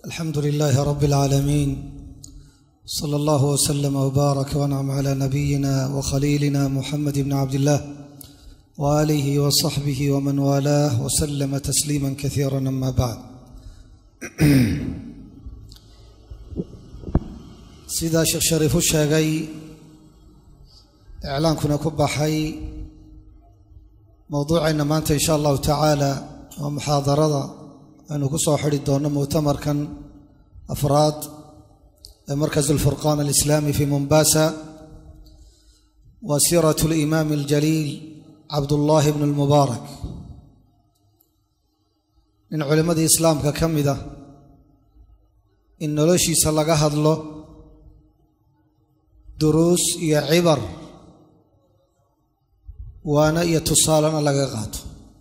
alxamdu lilaahi rabi اlcaalamiin sala allahu wslama wbaarak wancam cala nabiyina wakhaliilina muxamed bni cabdillaah waaalihi wasaxbihi waman waalaah waslama tasliima kasiira ama bacd sidaa sheekh shariif u sheegay iclaankuna ku baxay mowduucayna maanta insha allahu tacaala waa muxaadarada aynu ku soo xidhi doonno mu'tamarkan afraad ee markas alfurqaan alislaami fi mombasa wa siiratu alimaami aljaliil cabdullaahi bnu lmubaarak nin culimmadii islaamka ka mid ah in noloshiisa laga hadlo duruus iyo cibar waana iyo tusaalena laga qaato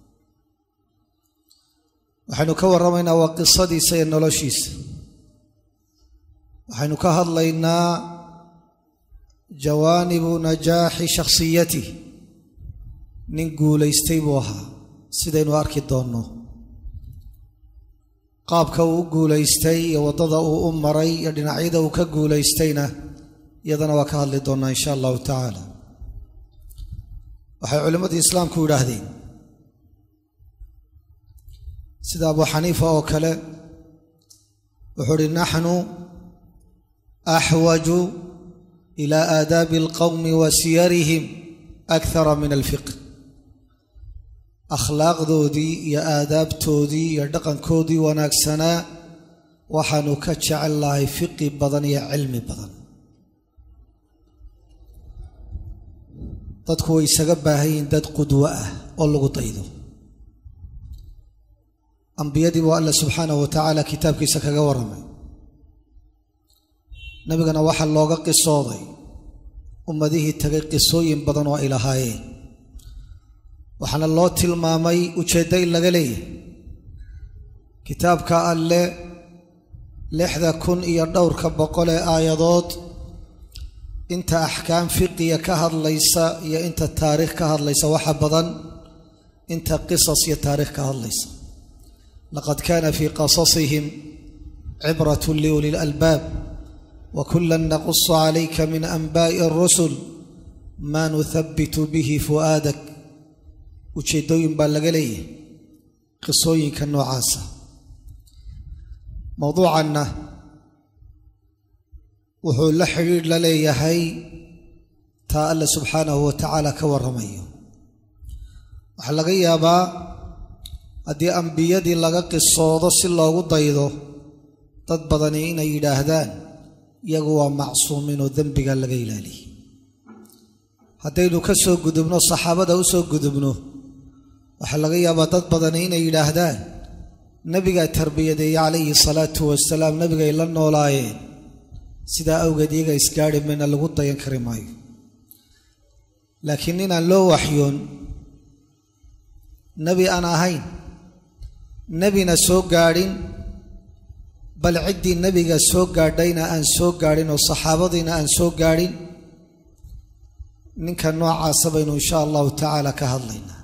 waxaynu ka warramaynaa waa qisadiisa iyo noloshiisa waxaynu ka hadlaynaa jawaanibu najaaxi shakhsiyatih nin guulaystay buu ahaa sidaynu arki doonno qaabka uu u guulaystay iyo waddada uu u maray iyo dhinacyada uu ka guulaystayna iyadana waa ka hadli doonnaa insha allahu tacaala waxay culimmadii islaamku yidhaahdeen sida abu xaniifa oo kale wuxuu uhi naxnu axwaju ila aadaabi alqowmi wa siyarihim akthara min alfiqh akhlaaqdoodii iyo aadaabtoodii iyo dhaqankoodii wanaagsanaa waxaanu ka jecel lahay fiqi badan iyo cilmi badan dadku way isaga baahan yihiin dad qudwo ah oo lagu daydo ambiyadii buu alla subxaanahu wa tacaala kitaabkiisa kaga warramay nebigana waxaa looga qisooday ummadihii tagay qisooyin badan oo ay lahaayeen waxaana loo tilmaamay ujeeddo in laga leeyahay kitaabka alle lixda kun iyo dhowrka boqol ee aayadood inta axkaam fiqiya ka hadlaysa iyo inta taariikh ka hadlaysa waxa badan inta qisas iyo taariikh ka hadlaysa laqad kana fii qasasihim cibrat liuli lalbaab wa kula naqusu calayka min anba'i اrusul ma nuhabitu bihi fu'aadak ujeeddooyin baa laga leeyahay qisooyinka noocaasa mowduucanna wuxuu la xidhiidh la leeyahay taa alle subxaanahu wa tacaala ka warramayo waxaa laga yaabaa haddii ambiyadii laga qisoodo si loogu daydo dad badani inay yidhaahdaan iyagu waa macsuumiin oo dembiga laga ilaaliyey haddaynu ka soo gudubno saxaabada u soo gudubno waxaa laga yaabaa dad badani inay yidhaahdaan nebigaa tarbiyadeeye calayhi salaatu wasalaam nebigay la noolaayeen sidaa awgeed iyaga isgaari mayna lagu dayan kari maayo laakiin inaan loo waxyoon nebi aan ahayn nebina soo gaadhin bal ciddii nebiga soo gaadhayna aan soo gaadhin oo saxaabadiina aan soo gaadhin ninka noocaasa baynu insha allahu tacaala ka hadlaynaa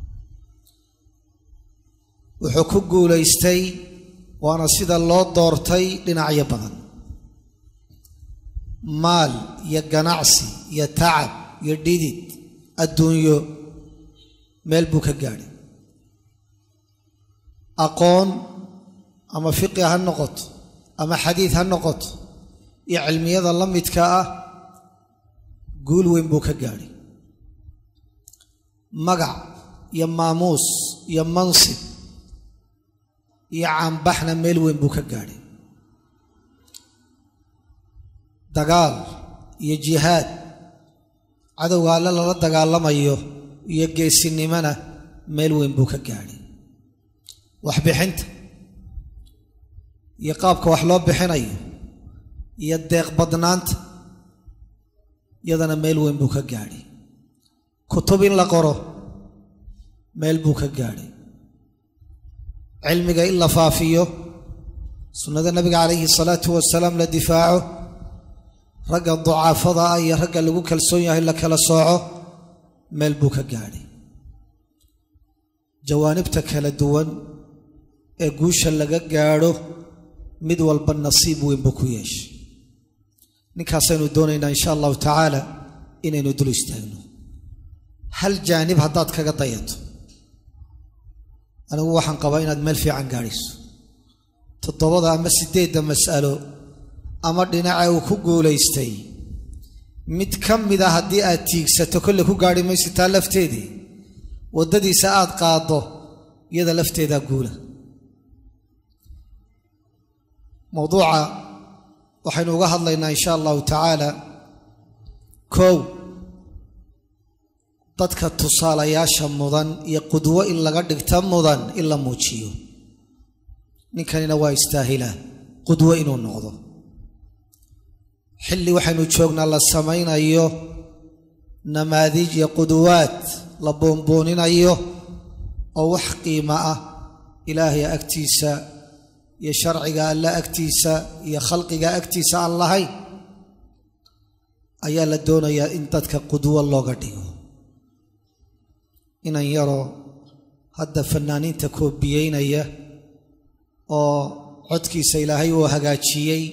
wuxuu ku guulaystay waana sida loo doortay dhinacyo badan maal iyo ganacsi iyo tacab iyo dhidid adduunyo meel buu ka gaadhay aqoon ama fiqi ha noqoto ama xadiid ha noqoto iyo cilmiyada la midka ah guul weyn buu ka gaadhay magac iyo maamuus iyo mansib iyo caanbaxna meel weyn buu ka gaadhay dagaal iyo jihaad cadowga alle lala dagaalamayo iyo geesinimona meel weyn buu ka gaadhay waxbixinta iyo qaabka wax loo bixinayo iyo deeq badnaanta iyadana meel weyn buu ka gaadhay kutub in la qoro meel buu ka gaadhay cilmiga in la faafiyo sunnada nabiga calayhi salaatu wasalaam la difaaco ragga ducaafada ah iyo ragga lagu kalsoon yahay la kala sooco meel buu ka gaadhay jawaanibta kala duwan ee guusha laga gaadho mid walba nasiib weyn buu ku yeeshay ninkaasaynu doonaynaa insha allahu tacaala inaynu dul istaagno hal jaanib haddaad kaga dayato anigu waxaan qabaa inaad meel fiican gaadhayso toddobada ama siddeedda mas'alo ama dhinaca uu ku guulaystay mid ka mida haddii aad tiigsato kolle ku gaadhi mayso taa lafteedii waddadiisa aad qaaddo iyada lafteedaa guula mowduuca waxaynu uga hadlaynaa insha allahu tacaala kow dadka tusaalayaasha mudan iyo qudwo in laga dhigta mudan in la muujiyo ninkanina waa istaahilaa qudwo inuu noqdo xilli waxaynu joognaa la samaynayo namaadiij iyo quduwaad la boonbooninayo oo wax qiimo ah ilaahay agtiisa iyo sharciga alla agtiisa iyo khalqiga agtiisa aan lahayn ayaa la doonayaa in dadka qudwo looga dhigo inan yaroo hadda fanaaniinta koobiyeynaya oo codkiisa ilaahay uu hagaajiyey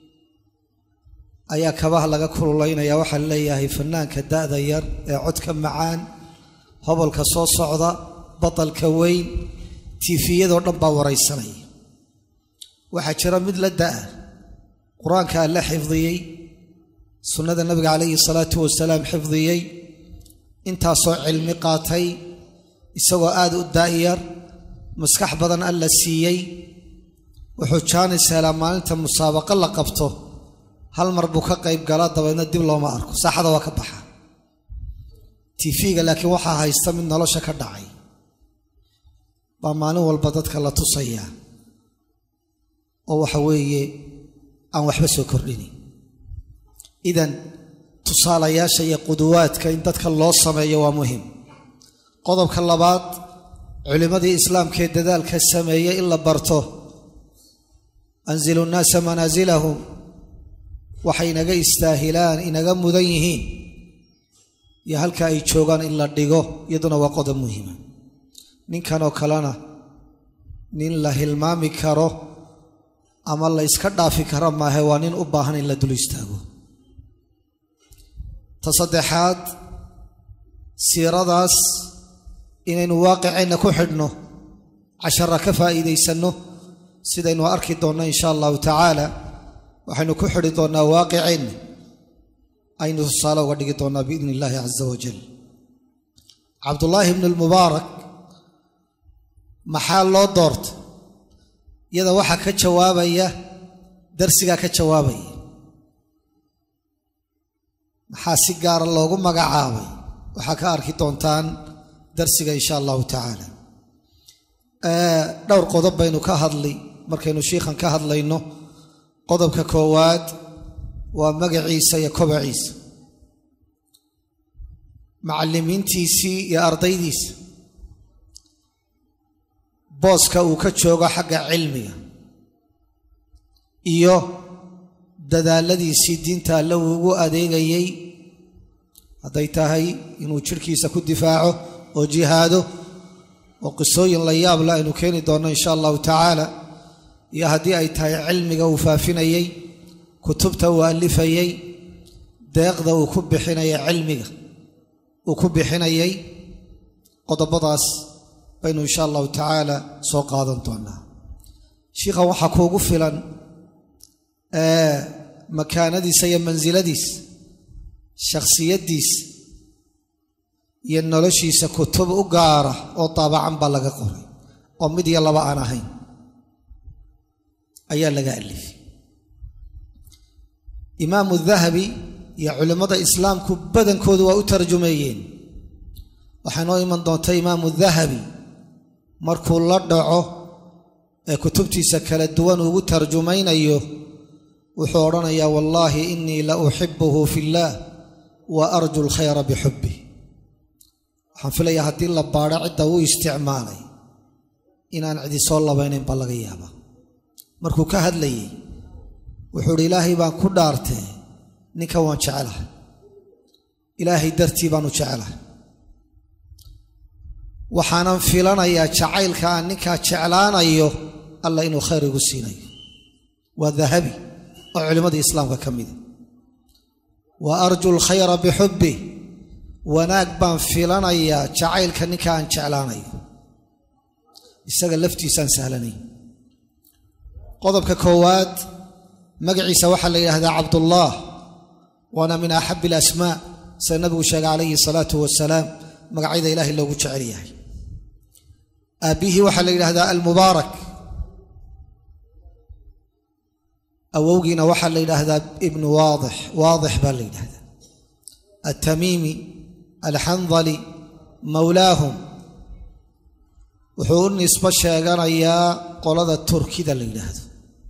ayaa kabaha laga kululaynaya waxaa leeyahay fanaanka da'da yar ee codka macaan hobolka soo socda batalka weyn tiifiyadoo dhan baa waraysanaya waxaa jira mid la da'a qur-aanka alla xifdiyey sunnada nabiga calayhi salaatu wasalaam xifdiyey intaasoo cilmi qaatay isagoo aad u daa'yar maskax badan alla siiyey wuxuu jaanis helaa maalinta musaabaqo la qabto hal mar buu ka qayb galaa dabeedna dib looma arko saaxada waa ka baxa tifiga laakiin waxaa haysta mid nolosha ka dhacay baa maalin walba dadka la tusayaa oo waxa weeye aan waxba soo kordhini idan tusaalayaasha iyo quduwaadka in dadka loo sameeyo waa muhim qodobka labaad culimmadii islaamkee dadaalka sameeyey in la barto anzilu nnaasa manaasilahum waxay inaga istaahilaan inaga mudan yihiin iyo halka ay joogaan in la dhigo iyaduna waa qodob muhiima ninkanoo kalena nin la hilmaami karo ama la iska dhaafi karo maahe waa nin u baahan in la dul istaago ta saddexaad siiradaas inaynu waaqiceenna ku xidhno cashara ka faa'iidaysanno sidaynu arki doonno insha allahu tacaala waxaynu ku xidhi doonnaa waaqiceenna aynu tusaale uga dhigi doonnaa biidni illaahi caza wajal cabdullaahi bnu lmubaarak maxaa loo doorta iyada waxaa ka jawaabaya darsigaa ka jawaabaya maxaa si gaara loogu magacaabay waxaa ka arki doontaan darsiga insha allahu tacaala dhowr qodob baynu ka hadli markaynu shiikhan ka hadlayno qodobka koowaad waa magaciisa iyo kobaciisa macallimiintiisii iyo ardaydiisa booska uu ka joogo xagga cilmiga iyo dadaaladiisii diinta alle uu ugu adeegayey hadday tahay inuu jidhkiisa ku difaaco oo jihaado oo qisooyin la yaabla aynu keeni doonno insha allahu tacaala iyo haddii ay tahay cilmiga uu faafinayey kutubta uu alifayey deeqda uu ku bixinaya cilmiga uu ku bixinayay qodobadaas baynu insha allahu tacaala soo qaadan doonaa shiikhan waxaa kuugu filan makaanadiisa iyo mansiladiisa shakhsiyaddiisa iyo noloshiisa kutub u gaara oo daabacan baa laga qoray oo mid iyo laba aan ahayn ayaa laga alifay imaamu dahabi iyo culimmada islaamku badankoodu waa u tarjumeeyeen waxaa noo iman doonta imaamu dahabi markuu la dhaco ee kutubtiisa kala duwan ugu tarjumaynayo wuxuu odhanayaa wallaahi innii la uxibuhu fi illaah wa arju alkhayra bixubbi waxaan filayaa haddii la baadho cidda uu isticmaalay inaan cidi soo labaynayn baa laga yaabaa markuu ka hadlayey wuxuu idhi ilaahay baan ku dhaartee ninkan waan jecelahay ilaahay dartii baanu jecelahay waxaanan filanayaa jacaylka aan ninkaa jeclaanayo alla inuu khayr igu siinayo waa dahabi oo culimmadii islaamka ka mida wa arju lkhayra bixubbi wanaag baan filanayaa jacaylka ninka aan jeclaanayo isaga laftiisaan sahlanay qodobka koowaad magaciisa waxaa la yidhaahdaa cabdullaah waana min axabi alasmaa sida nabigu sheegay calayhi salaatu wasalaam magacyada ilaahay loogu jecel yahay aabbihii waxaa la yidhaahdaa almubaarak awowgiina waxaa la yidhaahdaa ibnu waadix waadix baa la yidhahdaa altamiimi alxandali mowlaahum wuxuu u nisbo sheeganayaa qolada turkida la yidhaahdo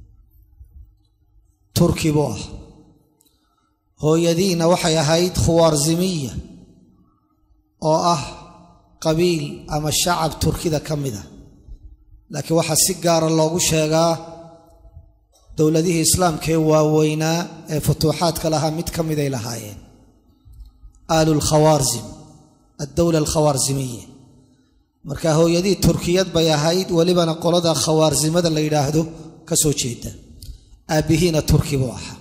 turki buu ah hooyadiina waxay ahayd khuwaarzimiya oo ah qabiil ama shacab turkida ka mid ah laakiin waxaa si gaara loogu sheegaa dowladihii islaamka ee waaweynaa ee futuuxaadka lahaa mid ka miday lahaayeen aalu lkhawaarzim addowla alkhawaarzimiya marka hooyadii turkiyad bay ahayd welibana qolada khawaarzimada la yidhaahdo ka soo jeeda aabbihiina turki buu ahaa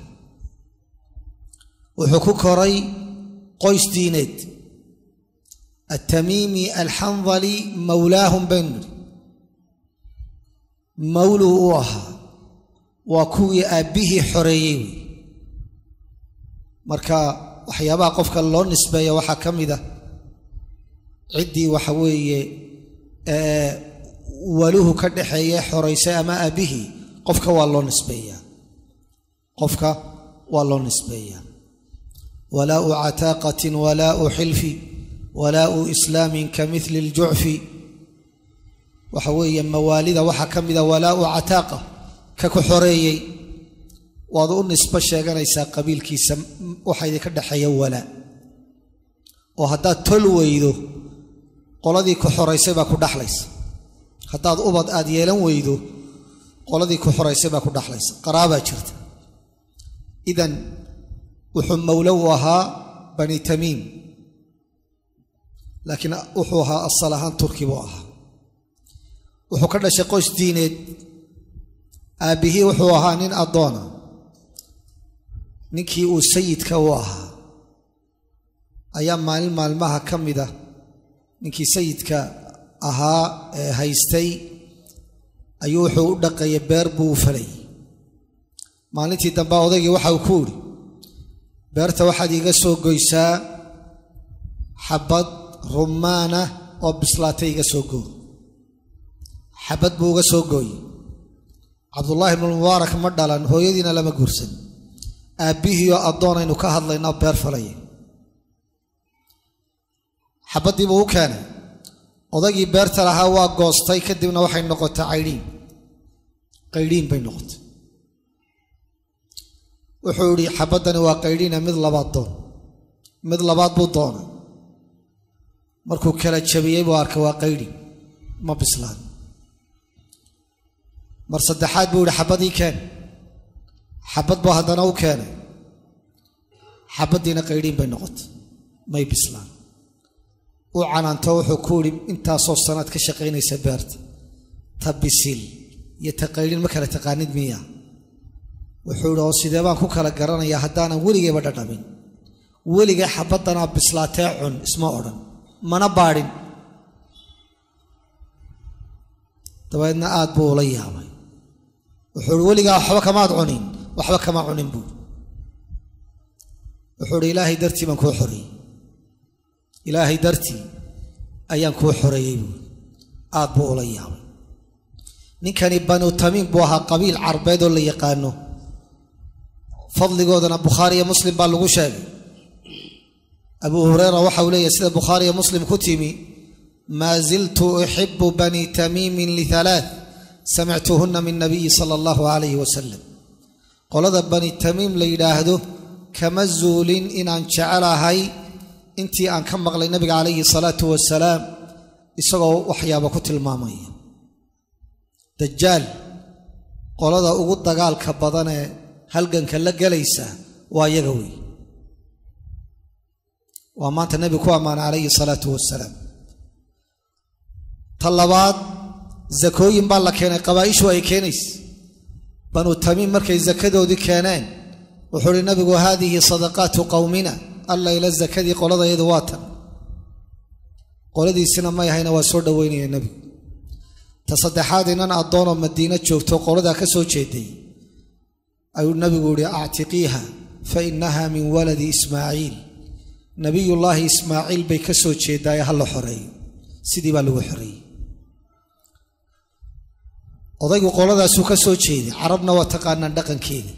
wuxuu ku koray qoys diineed altamiimi alxandali mowlaahum baynu nidhi mawluu u ahaa waa kuwii aabbihii xoreeyey wey marka waxyaabaha qofka loo nisbeeya waxaa ka mid a ciddii waxa weeye waluhu ka dhaxeeye xoraysay ama aabbihii qofka waa loo nisbeeyaa qofka waa loo nisbeeyaa walaau cataaqatin walaau xilfi walaau islaamin ka mili ljucfi waxa weeye mawaalida waxaa ka mida walaau cataaqa ka ku xoreeyey waad u nisbo sheeganaysaa qabiilkiisa waxa idinka dhexeeya walaa oo haddaad tol weydo qoladii ku xoraysay baa ku dhaxlaysa haddaad ubad aad yeelan weydo qoladii ku xoraysay baa ku dhaxlaysa qaraabaa jirta idan wuxuu mawlo u ahaa bani tamiim laakiin wuxuu ahaa asal ahaan turki buu ahaa wuxuu ka dhashay qoys diineed aabbihii wuxuu ahaa nin addoona ninkii uu sayidka u ahaa ayaa maalin maalmaha ka mida ninkii sayidka ahaa ee haystay ayuu wuxuu u dhaqeeyey beer buu u falay maalintii dambe odaygii waxa uu ku idhi beerta waxaad iiga soo goysaa xabad rumaana oo bislaatay iga soo goo xabad buu uga soo gooyey cabdullaahi ibnu mubaarak ma dhalan hooyadiina lama guursan aabbihiioo addoonaynu ka hadlaynaa beer falaya xabaddii buu u keenay odaygii beerta lahaa waa goostay kadibna waxay noqotay caydhiin qaydhiin bay noqotay wuxuu idhi xabaddani waa qaydhiina mid labaad doon mid labaad buu doonay markuu kala jabiyey buu arkay waa qaydhi ma bislaan mar saddexaad buu yihi xabadii keen xabad buu haddana u keenay xabaddiina qaydhiin bay noqotay may bislaan u canaanto wuxuu ku idhi intaasoo sanaad ka shaqaynaysa beerta ta bisil iyo ta qaydhin ma kala taqaanid miya wuxuu idhi oo sidee baan ku kala garanayaa haddaanan weligayba dhadhamin weligay xabaddanaa bislaatee cun isma odhan mana baadhin dabeedna aad buu ula yaabay wuxuu ihi weligaa waxba kamaad cunin waxba kama cunin buuri wuxuu ihi ilaahay dartii baan kuu xoreeyey ilaahay dartii ayaan kuu xoreeyey buuri aad buu ula yaabay ninkani banu tamiim buu ahaa qabiil carbeed oo la yaqaano fadligoodana bukhaariyo muslim baa lagu sheegay abuu hureyra waxa uu leeyahy sida bukhaariyo muslim ku timi maa ziltu uxibu bani tamiimin lihalaath samictuhunna min nabiyi sala allahu calayhi wasalam qolada bani tamiim la yidhaahdo kama zuulin inaan jecelahay intii aan ka maqlay nabiga calayhi salaatu wasalaam isagoo waxyaaba ku tilmaamaya dajaal qolada ugu dagaalka badan ee halganka la gelaysa waa yaga wey waa maanta nebigu ku ammaana calayhi salaatu wasalaam ta labaad zakooyin baa la keenay qabaa'ishu ay keenaysa banuu tamiim markay sakadoodii keeneen wuxuu uhi nabigu haadihi sadaqaatu qowmina alla ila sakadii qoladayadu waa tan qoladiisina may ahayna waa soo dhoweynaya nebigu ta saddexaad inan addoonoo madiino joogto qoladaa ka soo jeeday ayuu nabigu yihi actiqiiha fa innaha min waladi ismaaciil nabiyullaahi ismaaciil bay ka soo jeedaaye ha la xoreeyo sidii baa lagu xoreeyey odaygu qoladaasuu ka soo jeeday carabna waa taqaanaan dhaqankeeda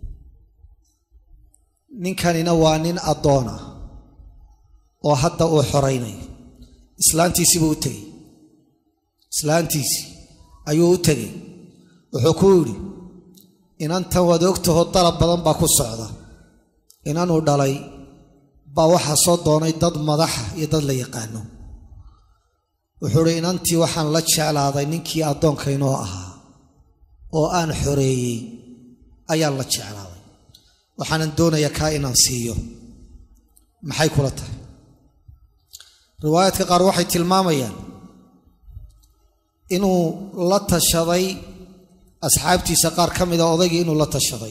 ninkanina waa nin addoon ah oo hadda uu xoraynayo islaantiisii buu u tegey islaantiisii ayuu u tegey wuxuu ku yidhi inantan waad ogtaho dalab badan baa ku socda inanuu dhalay baa waxaa soo doonay dad madaxa iyo dad la yaqaano wuxuu idhi inantii waxaan la jeclaaday ninkii addoonkaynoo ahaa oo aan xoreeyey ayaan la jeclaaday waxaanan doonayaa kaa inaan siiyo maxay kula tahay riwaayaadka qaar waxay tilmaamayaan inuu la tashaday asxaabtiisa qaar ka mida odaygii inuu la tashaday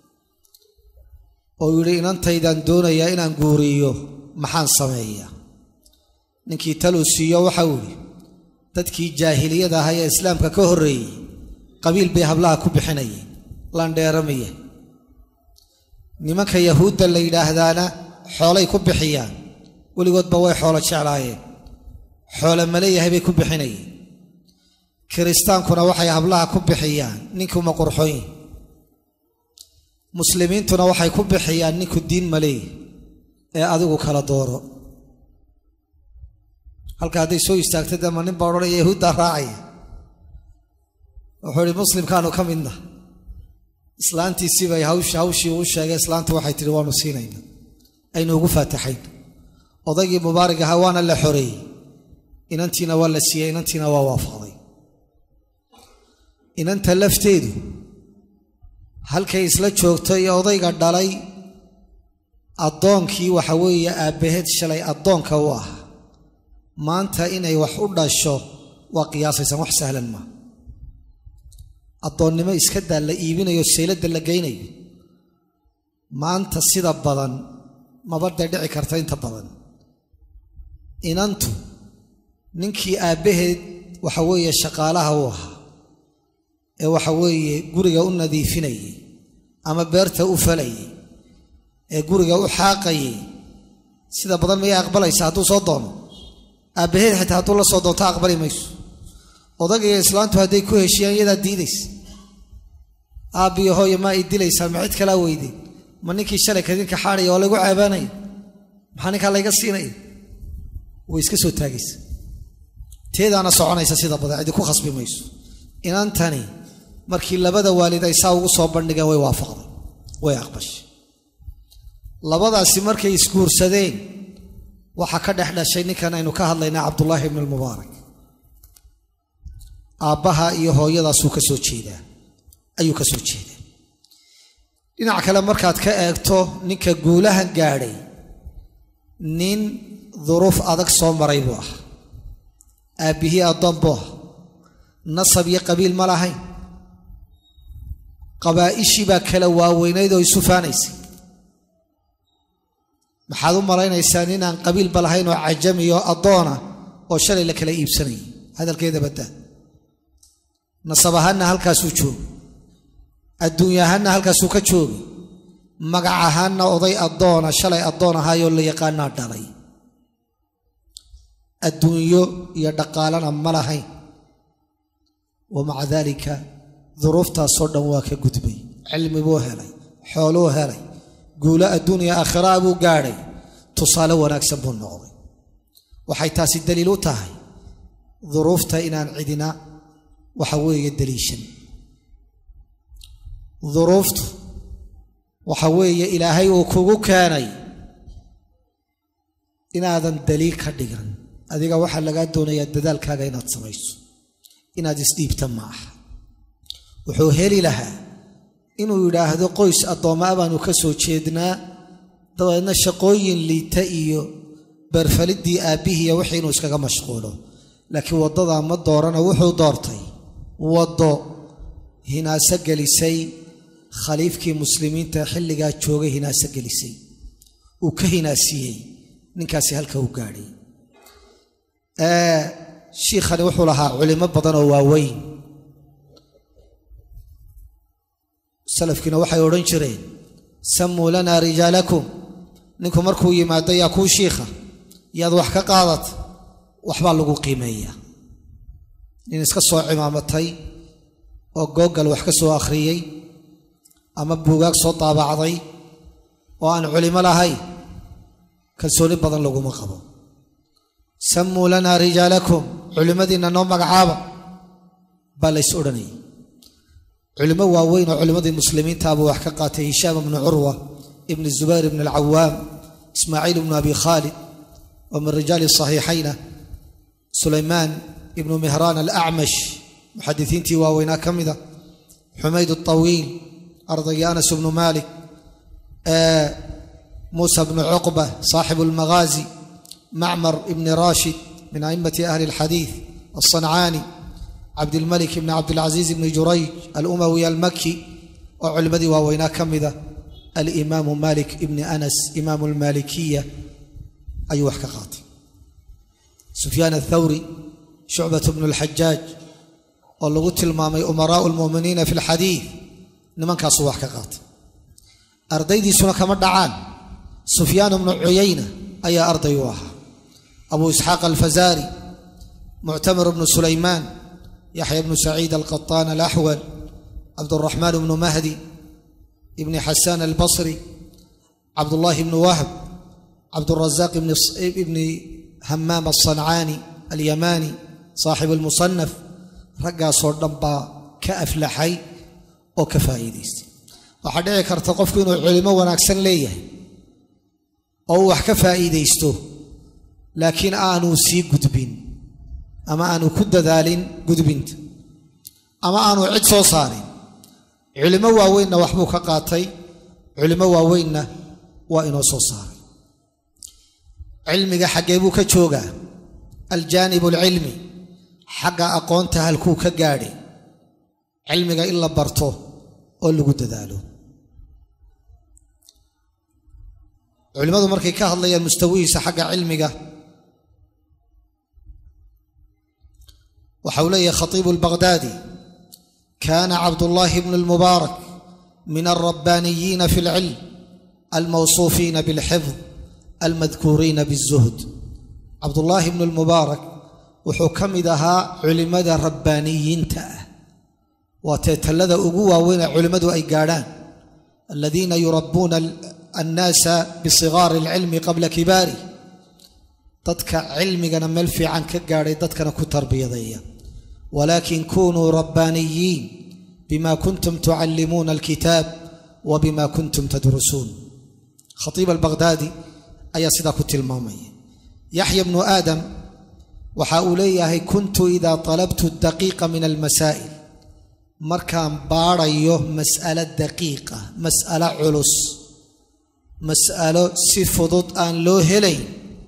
oo yidhi inantaydaan doonayaa inaan guuriyo maxaan sameeyaa ninkii taluu siiyo waxau idhi dadkii jaahiliyada ahaa ee islaamka ka horreeyey qabiil bay hablaha ku bixinayeen landheeramaya nimanka yahuudda la yidhaahdaana xoolay ku bixiyaan weligoodba way xoolo jeclaayeen xoole maleeyahay bay ku bixinayeen kiristaankuna waxay hablaha ku bixiyaan ninkuma qurxoyin muslimiintuna waxay ku bixiyaan ninku diin maleey ee adigu kala dooro halka hadday soo istaagta dema nin baa odhanaya yahuuddaa raacaya wuxuu ihi muslimkaanu ka midna islaantiisiibay hawsh hawshii uu sheegay islaanta waxay tihi waanu siinayna aynu ugu faataxayn odaygii mubaarig ahaa waana la xoreeyey inantiina waa la siiyey inantiina waa waafaqday inanta lafteedu halkay isla joogto iyo odayga dhalay addoonkii waxa weeye aabbaheed shalay addoonka u ah maanta inay wax u dhasho waa qiyaasaysan wax sahlan maa addoonnimo iska daa la iibinayo sayladda la geynayo maanta sida badan mabadee dhici karta inta badan inantu ninkii aabbaheed waxa weeye shaqaalaha u ahaa ee waxa weeye guriga u nadiifinayay ama beerta u falayay ee guriga u xaaqayay sida badan mayay aqbalaysa hadduu soo doono aabbaheed xitaa hadduu la soo doonto aqbali mayso odagaiyo islaantu hadday ku heshiyaan iyadaa diidaysa aabbiyo hooyo maa i dilaysaa ma cid kalaa weydeen ma ninkii shalay kadinka xaadaya oo laygu ceebaanaya maxaa ninkaa layga siinaya way iska soo taagaysa teedaana soconaysa sida badan cidi ku khasbi mayso inantani markii labada waalid ay saa ugu soo bandhigeen way waafaqday way aqbashay labadaasi markay isguursadeen waxaa ka dhex dhashay ninkan aynu ka hadlaynaa cabdullaahi ibnu almubaarak aabbaha iyo hooyadaasuu ka soo jeedaa ayuu ka soo jeedaa dhinac kale markaad ka eegto ninka guulahan gaadhay nin duruuf adag soo maray buu ah aabbihii addoon buu ah nasab iyo qabiil ma lahayn qabaa'ishii baa kala waaweynayd oo isu faanaysay maxaad u malaynaysaa ninaan qabiilba lahayn oo cajami oo addoona oo shalay la kala iibsanayay hadalkeeda baddaa nasab ahaanna halkaasuu jooga adduunya ahaanna halkaasuu ka joogay magac ahaanna oday addoona shalay addoon ahaayoo la yaqaanaa dhalay adduunyo iyo dhaqaalana ma lahayn wa maca daalika duruuftaasoo dhan waa ka gudbay cilmi buu helay xooluu helay guulo adduuniya aakhiraa buu gaadhay tusaale wanaagsan buu noqday waxay taasi daliil u tahay duruufta inaan cidina waxa weeye daliishan duruuftu waxa weeye ilaahay uu kugu keenay inaadan daliil ka dhigan adiga waxaa lagaa doonayaa dadaalkaaga inaad samayso inaad isdhiibta ma aha wuxuu heli lahaa inuu yidhaahdo qoys addoommaa baanu ka soo jeednaa dabeedna shaqooyin liita iyo beerfaliddii aabbihiiyo wixii inuu iskaga mashquulo laakiin waddadaa ma doorana wuxuu doortay waddo hinaaso gelisay khaliifkii muslimiinta xilligaa joogay hinaaso gelisay uu ka hinaasiyey ninkaasi halka u gaadhay shiikhani wuxuu lahaa culimo badan oo waaweyn salafkiina waxay odhan jireen sammuu lanaa rijaalakum ninku markuu yimaado yaa kuu shiikha yaad wax ka qaadat waxbaa lagu qiimeeyaa nin iska soo cimaamatay oo googal wax ka soo akhriyey ama buugaag soo daabacday oo aan culimo lahayn kalsooni badan laguma qabo sammuu lanaa rijaalakum culimmadiinna noo magacaaba baa lays odhanayay culimo waaweyn oo culimmadii muslimiintaabuu wax ka qaatay hishaam ibnu curwa ibn zubayr ibn alcawaam ismaaciil ibnu abi khaalid wa min rijaali saxiixayna sulaymaan ibnu mihraan alacmash muxadisiintii waaweynaa ka mida xumayd alطawiil ardaygii anas ibnu malik muusa bnu cuqba saaxibu almaghaazi macmar ibni rashid min a'immati ahli alxadiid alصancaani cabdilmalik ibni cabdilcaziiz ibni jurayj alumawi almaki oo culimmadii waaweynaa ka mida alimaamu malik ibni anas imaamu almaalikiya ayuu wax ka qaatay sufyaan athawri shucbat bnu alxajaaj oo lagu tilmaamay umaraau lmu'miniina fi alxadiid nimankaasuu wax ka qaatay ardaydiisuna kama dhacaan sufyaan bnu cuyayna ayaa arday u ahaa abu isxaaq alfazaari muctamir bnu sulaymaan yaxya bnu saciid alqaطaan alaxwal cabduraxmaan bnu mahdi ibni xasaan albasri cabdullaahi bnu wahb cabdurazaq ibni hamaam alصancaani alyamaani saaxib almusanaf raggaasoo dhan baa ka aflaxay oo ka faa'iidaystay waxaa dhici karta qofku inuu culimo wanaagsan leeyahay oo uu wax ka faa'iidaysto laakiin aanuu sii gudbin ama aanu ku dadaalin gudbinta ama aanu cid soo saarin culimo waaweynna waxbuu ka qaatay culimo waaweynna waa inoo soo saaray cilmiga xaggee buu ka joogaa aljaanib alcilmi xagga aqoonta halkuu ka gaadhay cilmiga in la barto oo lagu dadaalo culimmadu markay ka hadlayaan mustawihiisa xagga cilmiga waxa uu leeyahay khatiibu albaqhdaadi kaana cabdullaahi bnu lmubaarak min alrabbaaniyiina fi alcilm almawsuufiina bilxifd almadkuuriina biاzuhd cabdullaahi bnu lmubaarak wuxuu ka mid ahaa culimmada rabbaaniyiinta ah waa teetallada ugu waaweyn ee culimmadu ay gaadhaan aladiina yurabbuuna annaasa bisigaari alcilmi qabla kibaari dadka cilmigana meel fiican ka gaadhay dadkana ku tarbiyadeeya walaakin kunuu rabbaaniyiin bima kuntum tucallimuuna alkitaab wa bima kuntum tadrusuun khatiib albaqhdaadi ayaa sidaa ku tilmaamaya yaxya bnu aadam waxa uu leeyahay kuntu idaa talabtu daqiiqa min almasaa'il markaan baadhayo mas'alo daqiiqa mas'alo culus mas'alo si fudud aan loo helayn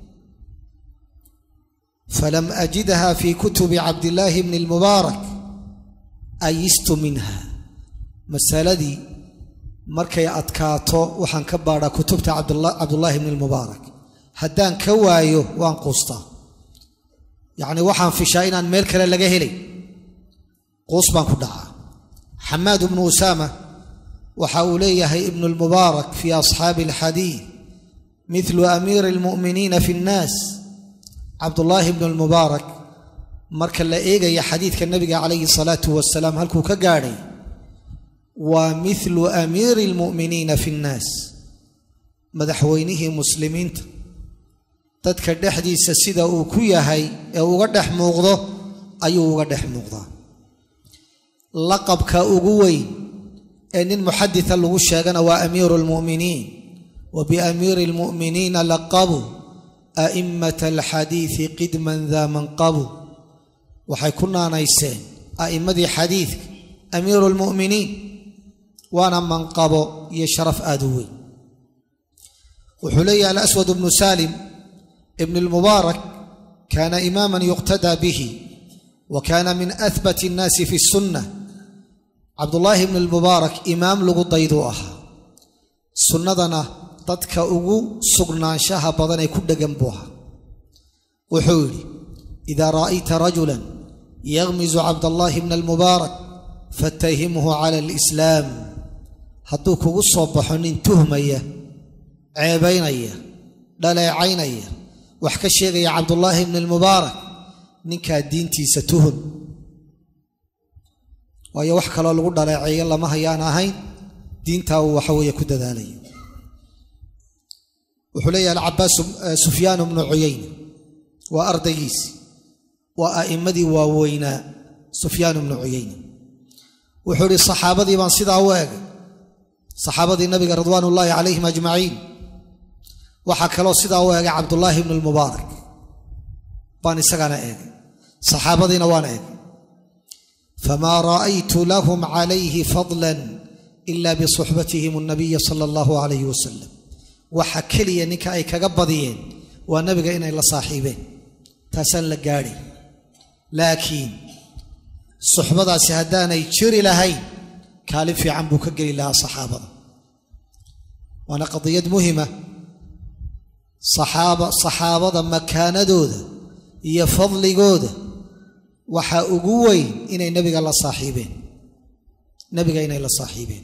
falam ajidha fi kutubi cabdillaahi bni lmubaarak ayistu minha masaladii markay adkaato waxaan ka baadhaa kutubta cabdullaahi bni lmubaarak haddaan ka waayo waan quustaa yacni waxaan fishaa inaan meel kale laga helay quus baan ku dhacaa xamaad bnu usaama waxa uu leeyahay ibnu lmubaarak fii asxaabi alxadiid midlu amiiri almu'miniina fi nnaas cabdullaahi bnu lmubaarak marka la eegaya xadiidka nebiga calayhi salaatu wasalaam halkuu ka gaadhay waa midlu amiiri almu'miniina fi nnaas madaxweynihii muslimiinta dadka dhexdiisa sida uu ku yahay ee uga dhex muuqdo ayuu uga dhex muuqdaa laqabka ugu weyn ee nin muxadita lagu sheegana waa amiiru lmu'miniin wa biamiiri almu'miniina laqabu a'immata alxadiidi qidman daa manqabu waxay ku naanayseen a'immadii xadiidka amiiru lmu'miniin waana manqabo iyo sharaf aada u weyn wuxuu leeyahay alaswad bnu salim ibn lmubaarak kaana imaama yuqtadaa bihi wa kaana min ahbat اnnaasi fi الsunna cabdullaahi ibnu almubaarak imaam lagu dayduu ahaa sunnadana dadka ugu sugnaanshaha badan ee ku dhegan buu ahaa wuxuu yidhi idaa ra'ayta rajulan yakhmisu cabdallaahi bna almubaarak fatahimhu cala alislaam hadduu kugu soo baxo nin tuhmaya ceebaynaya dhaleecaynaya wax ka sheegaya cabdullaahi bni almubaarak ninkaa diintiisa tuhun waayo wax kaloo lagu dhaleeceeyo lama hayaan ahayn diintaa uu waxa weeye ku dadaalayo wuxuu leeyahay alcabaas sufyaan bnu cuyayna waa ardaygiisi waa a'immadii waaweynaa sufyaan bnu cuyayna wuxuu ihi saxaabadii baan sidaa u egay saxaabadii nabiga ridwaan ullaahi calayhim ajmaciin waxaa kaloo sidaa u egay cabdullaahi bnu lmubaarak baan isagana eegay saxaabadiina waan eegay famaa ra'aytu lahum calayhi fadlan ila bisuxbatihim annabiya sala allahu calayhi wasalam waxa keliya ninka ay kaga badiyeen waa nabiga inay la saaxiibeen taasaan la gaadhay laakiin suxbadaasi haddaanay jiri lahayn kaalin fiican buu ka geli lahaa saxaabada waana qadiyad muhima saxaaba saxaabada makaanadooda iyo fadligooda waxaa ugu weyn inay nebiga la saaxiibeen nebiga inay la saaxiibeen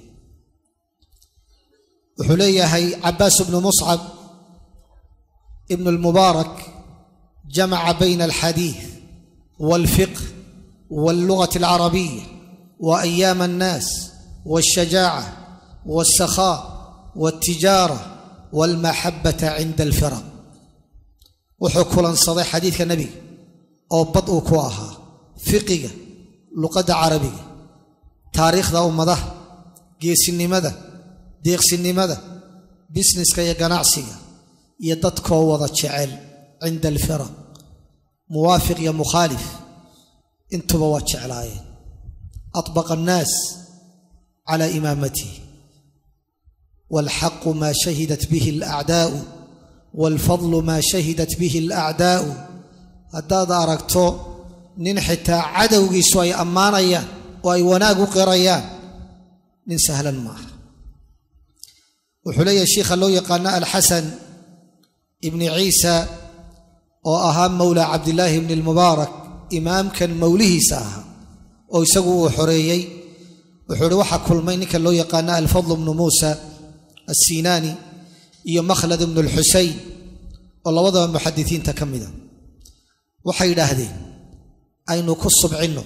wuxuu leeyahay cabaas bnu muscab ibnu lmubaarak jamaca bayna alxadiid walfiqh wallugati alcarabiya wa ayaama annaas walshajaaca walsakhaa waltijaara walmaxabata cinda alfiraq wuxuu kulansaday xadiidka nebiga oo bad uu ku ahaa fiqiga luqadda carabiga taariikhda ummadaha geesinimada deeqsinimada bisneska iyo ganacsiga iyo dadkoo wada jecel cinda alfiraq muwaafiq iyo mukhaalif intuba waa jeclaayeen atbaqa annaas cala imaamatihi waalxaqu maa shahidat bihi alacdaa'u waalfadlu maa shahidat bihi alacdaa'u haddaad aragto nin xitaa cadowgiisu ay ammaanayaan oo ay wanaag u qirayaan nin sahlan maaha wuxuu leeyahay shiikha loo yaqaano alxasan ibni ciisa oo ahaa mowla cabdillaahi ibni lmubaarak imaamkan mowlihiisa ahaa oo isagu uu xoreeyey wuxuu ihi waxaa kulmay ninka loo yaqaano alfadl bnu muusa assinaani iyo makhlad ibnu lxuseyn oo labadaba muxadisiinta ka mida waxay yidhaahdeen aynu ku subcinno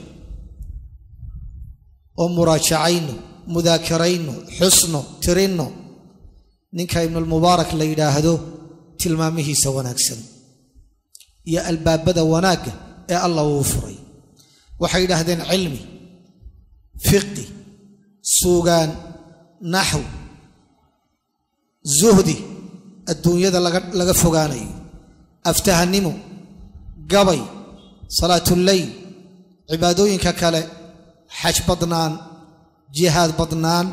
oo muraajacayno mudaakarayno xusno tirinno ninka ibnulmubaarak la yidhaahdo tilmaamihiisa wanaagsan iyo albaabada wanaagga ee allah uu furay waxay yidhaahdeen cilmi fiqi suugaan naxw zuhdi adduunyada laga fogaanayo aftahannimo gabay salaatuleyl cibaadooyinka kale xaj badnaan jihaad badnaan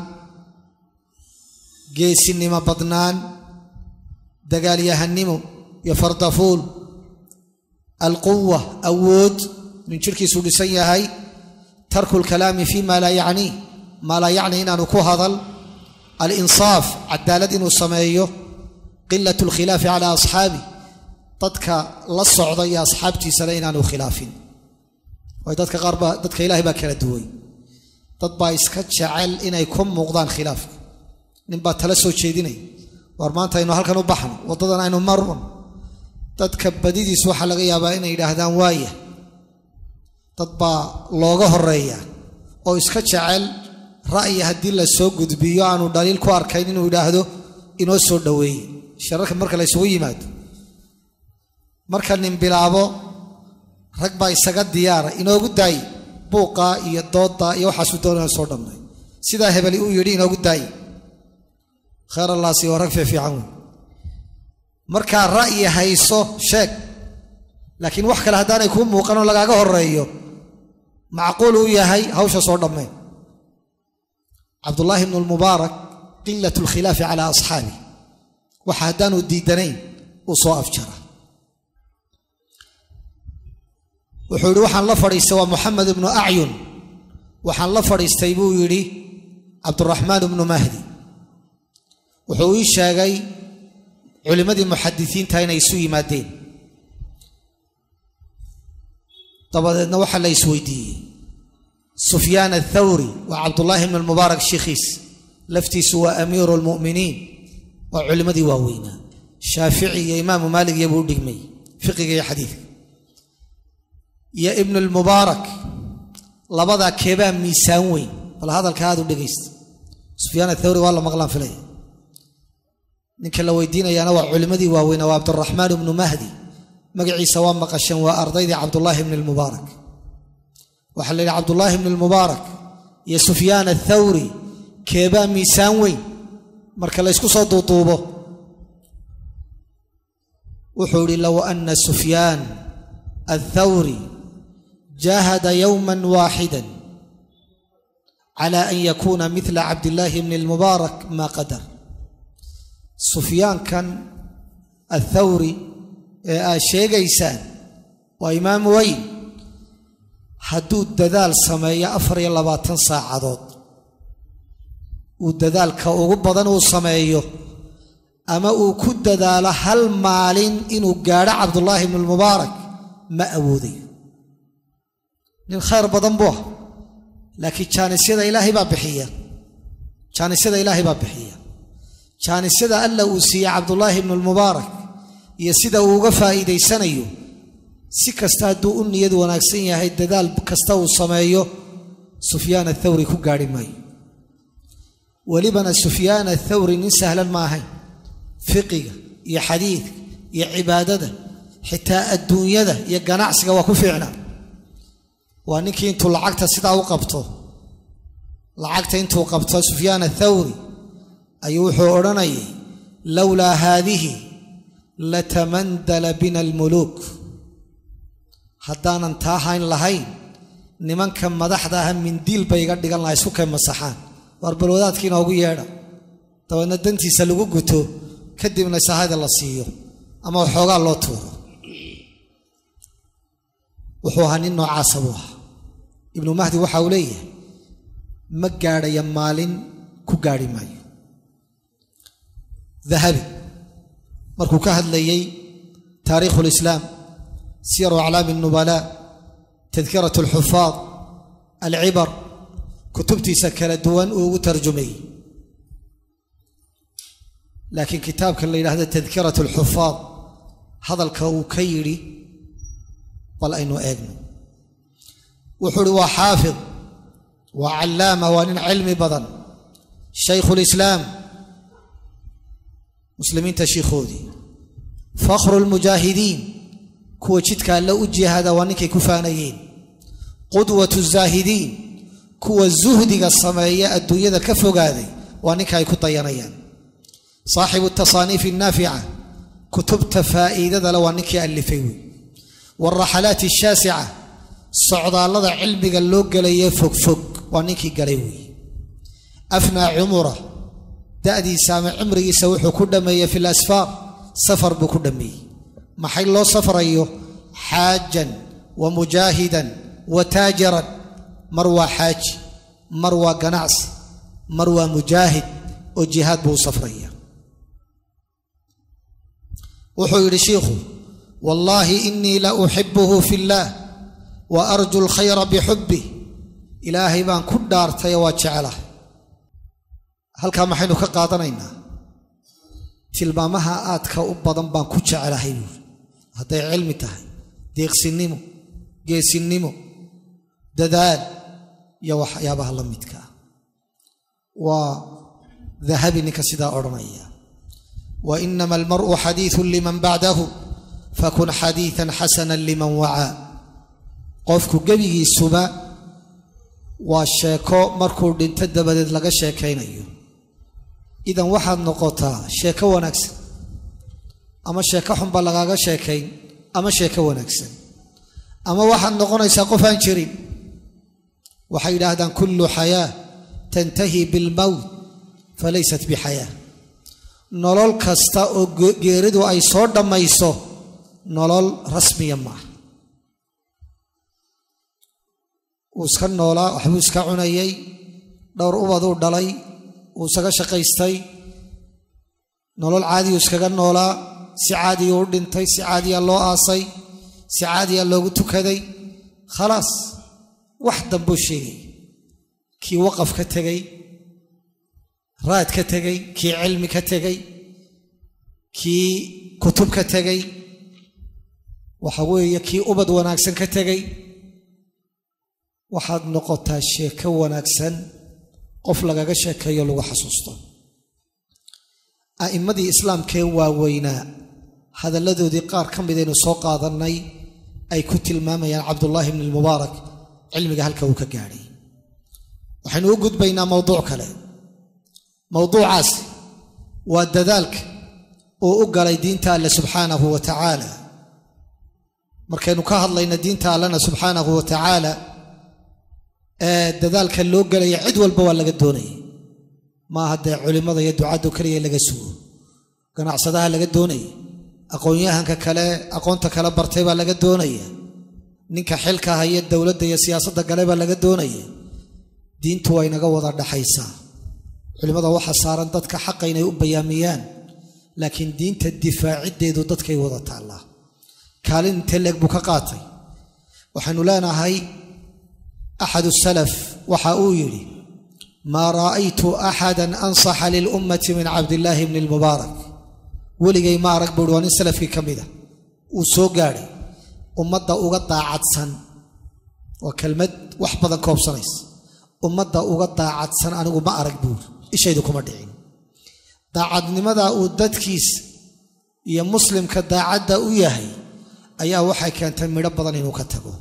geesinimo badnaan dagaalyahannimo iyo fardafuul alquwa awood nin jirhkiisuu dhisan yahay tarku lkalaami fi ma laa yacnii maa laa yacni inaanu ku hadal alinsaaf cadaalad inuu sameeyo qilat lkhilaafi cala asxaabi dadka la socda iyo asxaabtiisana inaanu khilaafin waayo dadka qaar baa dadka ilaahay baa kala duway dad baa iska jecel inay ku muuqdaan khilaafka nin baa tala soo jeedinaya war maanta aynu halkan u baxno waddadan aynu marun dadka badidiis waxaa laga yaabaa inay yidhaahdaan waaya dad baa looga horeeya oo iska jecel ra'yi haddii la soo gudbiyo aanu dhaliil ku arkayn inuu yidhaahdo inoo soo dhoweeye shararka marka la ysugu yimaado marka nin bilaabo rag baa isaga diyaara inoogu daay buuqaa iyo dooddaa iyo waxaasuu doonaya soo dhammay sidaa hebeli uu yidhi inoogu daaye kheer allaasi oo rag fiifiican wey markaa ra'yi hayso sheeg laakiin wax kale haddaanay kuu muuqanoo lagaaga horeeyo macquul uu yahay hawsha soo dhammeen cabdullaahi ibnu lmubaarak qilat lkhilaafi calaa asxaabi waxa haddaanu diidanayn uu soo afjara wuxuu yihi waxaan la fadhiistay waa moxamed ibnu acyun waxaan la fadhiistay buu yidhi cabduraxmaan ibnu mahdi wuxuu ii sheegay culimmadii muxadisiinta inay isu yimaadeen dabadeedna waxaa la isweydiiyey sufyaan athawri waa cabdullaahi ibn almubaarak shiikhiis laftiisu waa amiiru lmu'miniin waa culimmadii waaweynaa shaafici iyo imaamu maalik iyobuu u dhigmay fiqiga iyo xadiidka iyo ibnu lmubaarak labadaa keebaa miisaan weyn bal hadalka aad u dhegaysta sufyaan athawri waa la maqlaan filaya ninka la weydiinayaana waa culimmadii waaweynaa waa cabduraxmaan ibnu mahdi magaciisa waa maqasheen waa ardaydii cabdullaahi ibni lmubaarak waxaa la yidhi cabdullaahi ibni lmubaarak iyo sufyaan athawri keebaa miisaan weyn marka la ysku soo duuduubo wuxuu idhi low ana sufyaan athawri jahada yowma waaxida cala an yakuuna midla cabdillaahi bni lmubaarak maa qadar sufyaankan athawri ee aad sheegaysaan waa imaam weyn hadduu dadaal sameeyo afar iyo labaatan saacadood uu dadaalka ugu badan uu sameeyo ama uu ku dadaalo hal maalin inuu gaadho cabdullaahi ibnu lmubaarak ma awoodayo nin khayr badan buu ah laakiin jaanisyada ilaahay baa bixiya jaanisyada ilaahay baa bixiya jaanisyada alla uu siiyey cabdullaahi ibnu lmubaarak iyo sida uu uga faa'iidaysanayo si kasta hadduu u niyad wanaagsan yahay dadaal kasta uu sameeyo sufyaan athawri ku gaadhi maayo welibana sufyaan athawri nin sahlan ma ahayn fiqiga iyo xadiidka iyo cibaadada xitaa adduunyada iyo ganacsiga waa ku fiicna waa ninkii intuu lacagta sidaa u qabto lacagta intuu qabto sufyaan athawri ayuu wuxuu odhanayay lowlaa haadihi latamandala bina almuluuk haddaanan taa hayn lahayn nimanka madaxda aha mindiil bay iga dhigan lahay isku kay masaxaan waar balwadaadkii inoogu yeedha dabeedna dantiisa lagu guto kadibna sahada la siiyo ama waxoogaa loo tuuro wuxuu ahaa nin noocaasa buu ahaa ibnu mahdi waxa uu leeyahay ma gaadhaya maalin ku gaadhi maayo dahabi markuu ka hadlayey taariikhu lislaam siyaru aclaami الnubalaa tadkirat اlxufaad alcibar kutubtiisa kala duwan uu ugu tarjumayey laakiin kitaabka la yidhaahdo tadkirat اlxufaad hadalka uu ka yidhi bal aynu eegno wuxuu uhi waa xaafid waa callaama waa nin cilmi badan shaykhu lislaam muslimiinta shiikhoodii fakhru lmujaahidiin kuwa jidka alle u jihaada waa ninkay ku faanayeen qudwatu zaahidiin kuwa zuhdiga sameeya adduunyada ka fogaaday waa ninka ay ku dayanayaan saaxibu tasaaniif annaafica kutubta faa'iidada le waa ninkii allifay wey waalraxalaati ashaasica socdaallada cilmiga loo gelaye fogfog waa ninkii galay weeye afnaa cumura da'diisa ama cimrigiisa wuxuu ku dhammeeyey fi lasfaar safar buu ku dhammeeyey maxay loo safrayo xaajan wa mujaahidan wa taajiran mar waa xaaji mar waa ganacsi mar waa mujaahid oo jihaad buu u safraya wuxuu yidhi shiikhu wallaahi inii la uxibuhu fi illaah wa arju alkhayra bixubbih ilaahay baan ku dhaartay waa jecelahay halkaa maxaynu ka qaadanaynaa tilmaamaha aadka u badan baan ku jecelahay buuri hadday cilmi tahay deeqsinnimo geesinnimo dadaal iyo waxyaabaha la midka ah waa dahabi ninka sidaa odhanaya wa inama almar'u xadiiثun liman bacdahu fakun xadiiثan xasana liman wacaa qofku gebigiisuba waa sheeko markuu dhinto dabadeed laga sheekaynayo idan waxaad noqotaa sheeko wanaagsan ama sheeko xunba lagaaga sheekayn ama sheeko wanaagsan ama waxaad noqonaysaa qof aan jirin waxay yidhaahdaan kullu xayaa tantahi bilmowt falaysat bixayaa nolol kasta oo geeridu ay soo dhammayso nolol rasmiya maaha wuu iska noolaa waxbuu iska cunayey dhowr ubaduu dhalay wuu isaga shaqaystay nolol caadiyuu iskaga noolaa si caadiyuu u dhintay si caadiya loo aasay si caadiya loogu tukaday khalaas wax dambuu sheegay kii waqaf ka tegey raad ka tegey kii cilmi ka tegey kii kutub ka tegey waxa weeye kii ubad wanaagsan ka tegey waxaad noqotaa sheeko wanaagsan qof lagaga sheekeeyo lagu xasuusto a'immadii islaamkee waaweynaa hadalladoodii qaar ka midaynu soo qaadannay ay ku tilmaamayaan cabdullaahi bni lmubaarak cilmiga halka uu ka gaadhay waxaynu u gudbaynaa mowduuc kale mowduucaas waa dadaalka uu u galay diinta alle subxaanahu wa tacaala markaynu ka hadlayna diinta allena subxaanahu wa tacaala ee dadaalka loo gelaya cid walba waa laga doonaya maaha dee culimmada iyo ducaddu keliya laga sugo ganacsadaha laga doonaya aqoon-yahanka kale aqoonta kale bartay baa laga doonaya ninka xilka haya dowladda iyo siyaasadda gale baa laga doonaya diintu waa inaga wada dhaxaysaa culimmada waxaa saaran dadka xaqa inay u bayaamiyaan laakiin diinta difaaciddeedu dadkay wada taallaa kaalin intee leeg buu ka qaatay waxaynu leenahay axadu salaf waxa uu yidhi maa ra'aytu axadan ansaxa lilummati min cabdillaahi bni lmubaarak weligay ma arag buuhi waa nin salafkii ka mida uu soo gaadhay ummadda uga daacadsan waa kelmad wax badan koobsanaysa ummadda uga daacadsan anigu ma arag buuri ishaydu kuma dhicin daacadnimada uu dadkiisa iyo muslimka daacadda u yahay ayaa waxay keentay midho badan inuu ka tago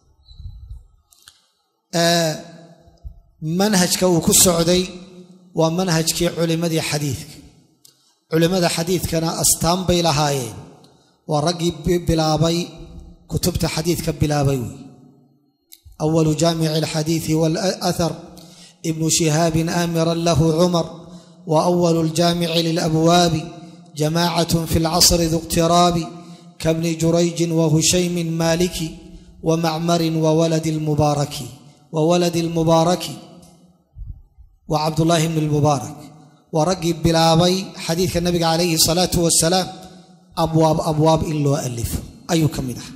manhajka uu ku socday waa manhajkii culimmadii xadiidka culimmada xadiidkana astaan bay lahaayeen waa raggii bilaabay kutubta xadiidka bilaabay wey awalu jaamici alxadiidi walathar ibnu shihaabin aamiran lahu cumar wa awalu ljaamici lilabwaabi jamaacatun fi lcasri du iqtiraabi kabni jurayjin wa hushaymin maaliki wa macmarin wa waladi lmubaaraki wa waladi lmubaaraki waa cabdullaahi bni lmubaarak waa raggii bilaabay xadiidka nabiga calayhi salaatu wasalaam abwaab abwaab in loo alifo ayuu ka mid ahaa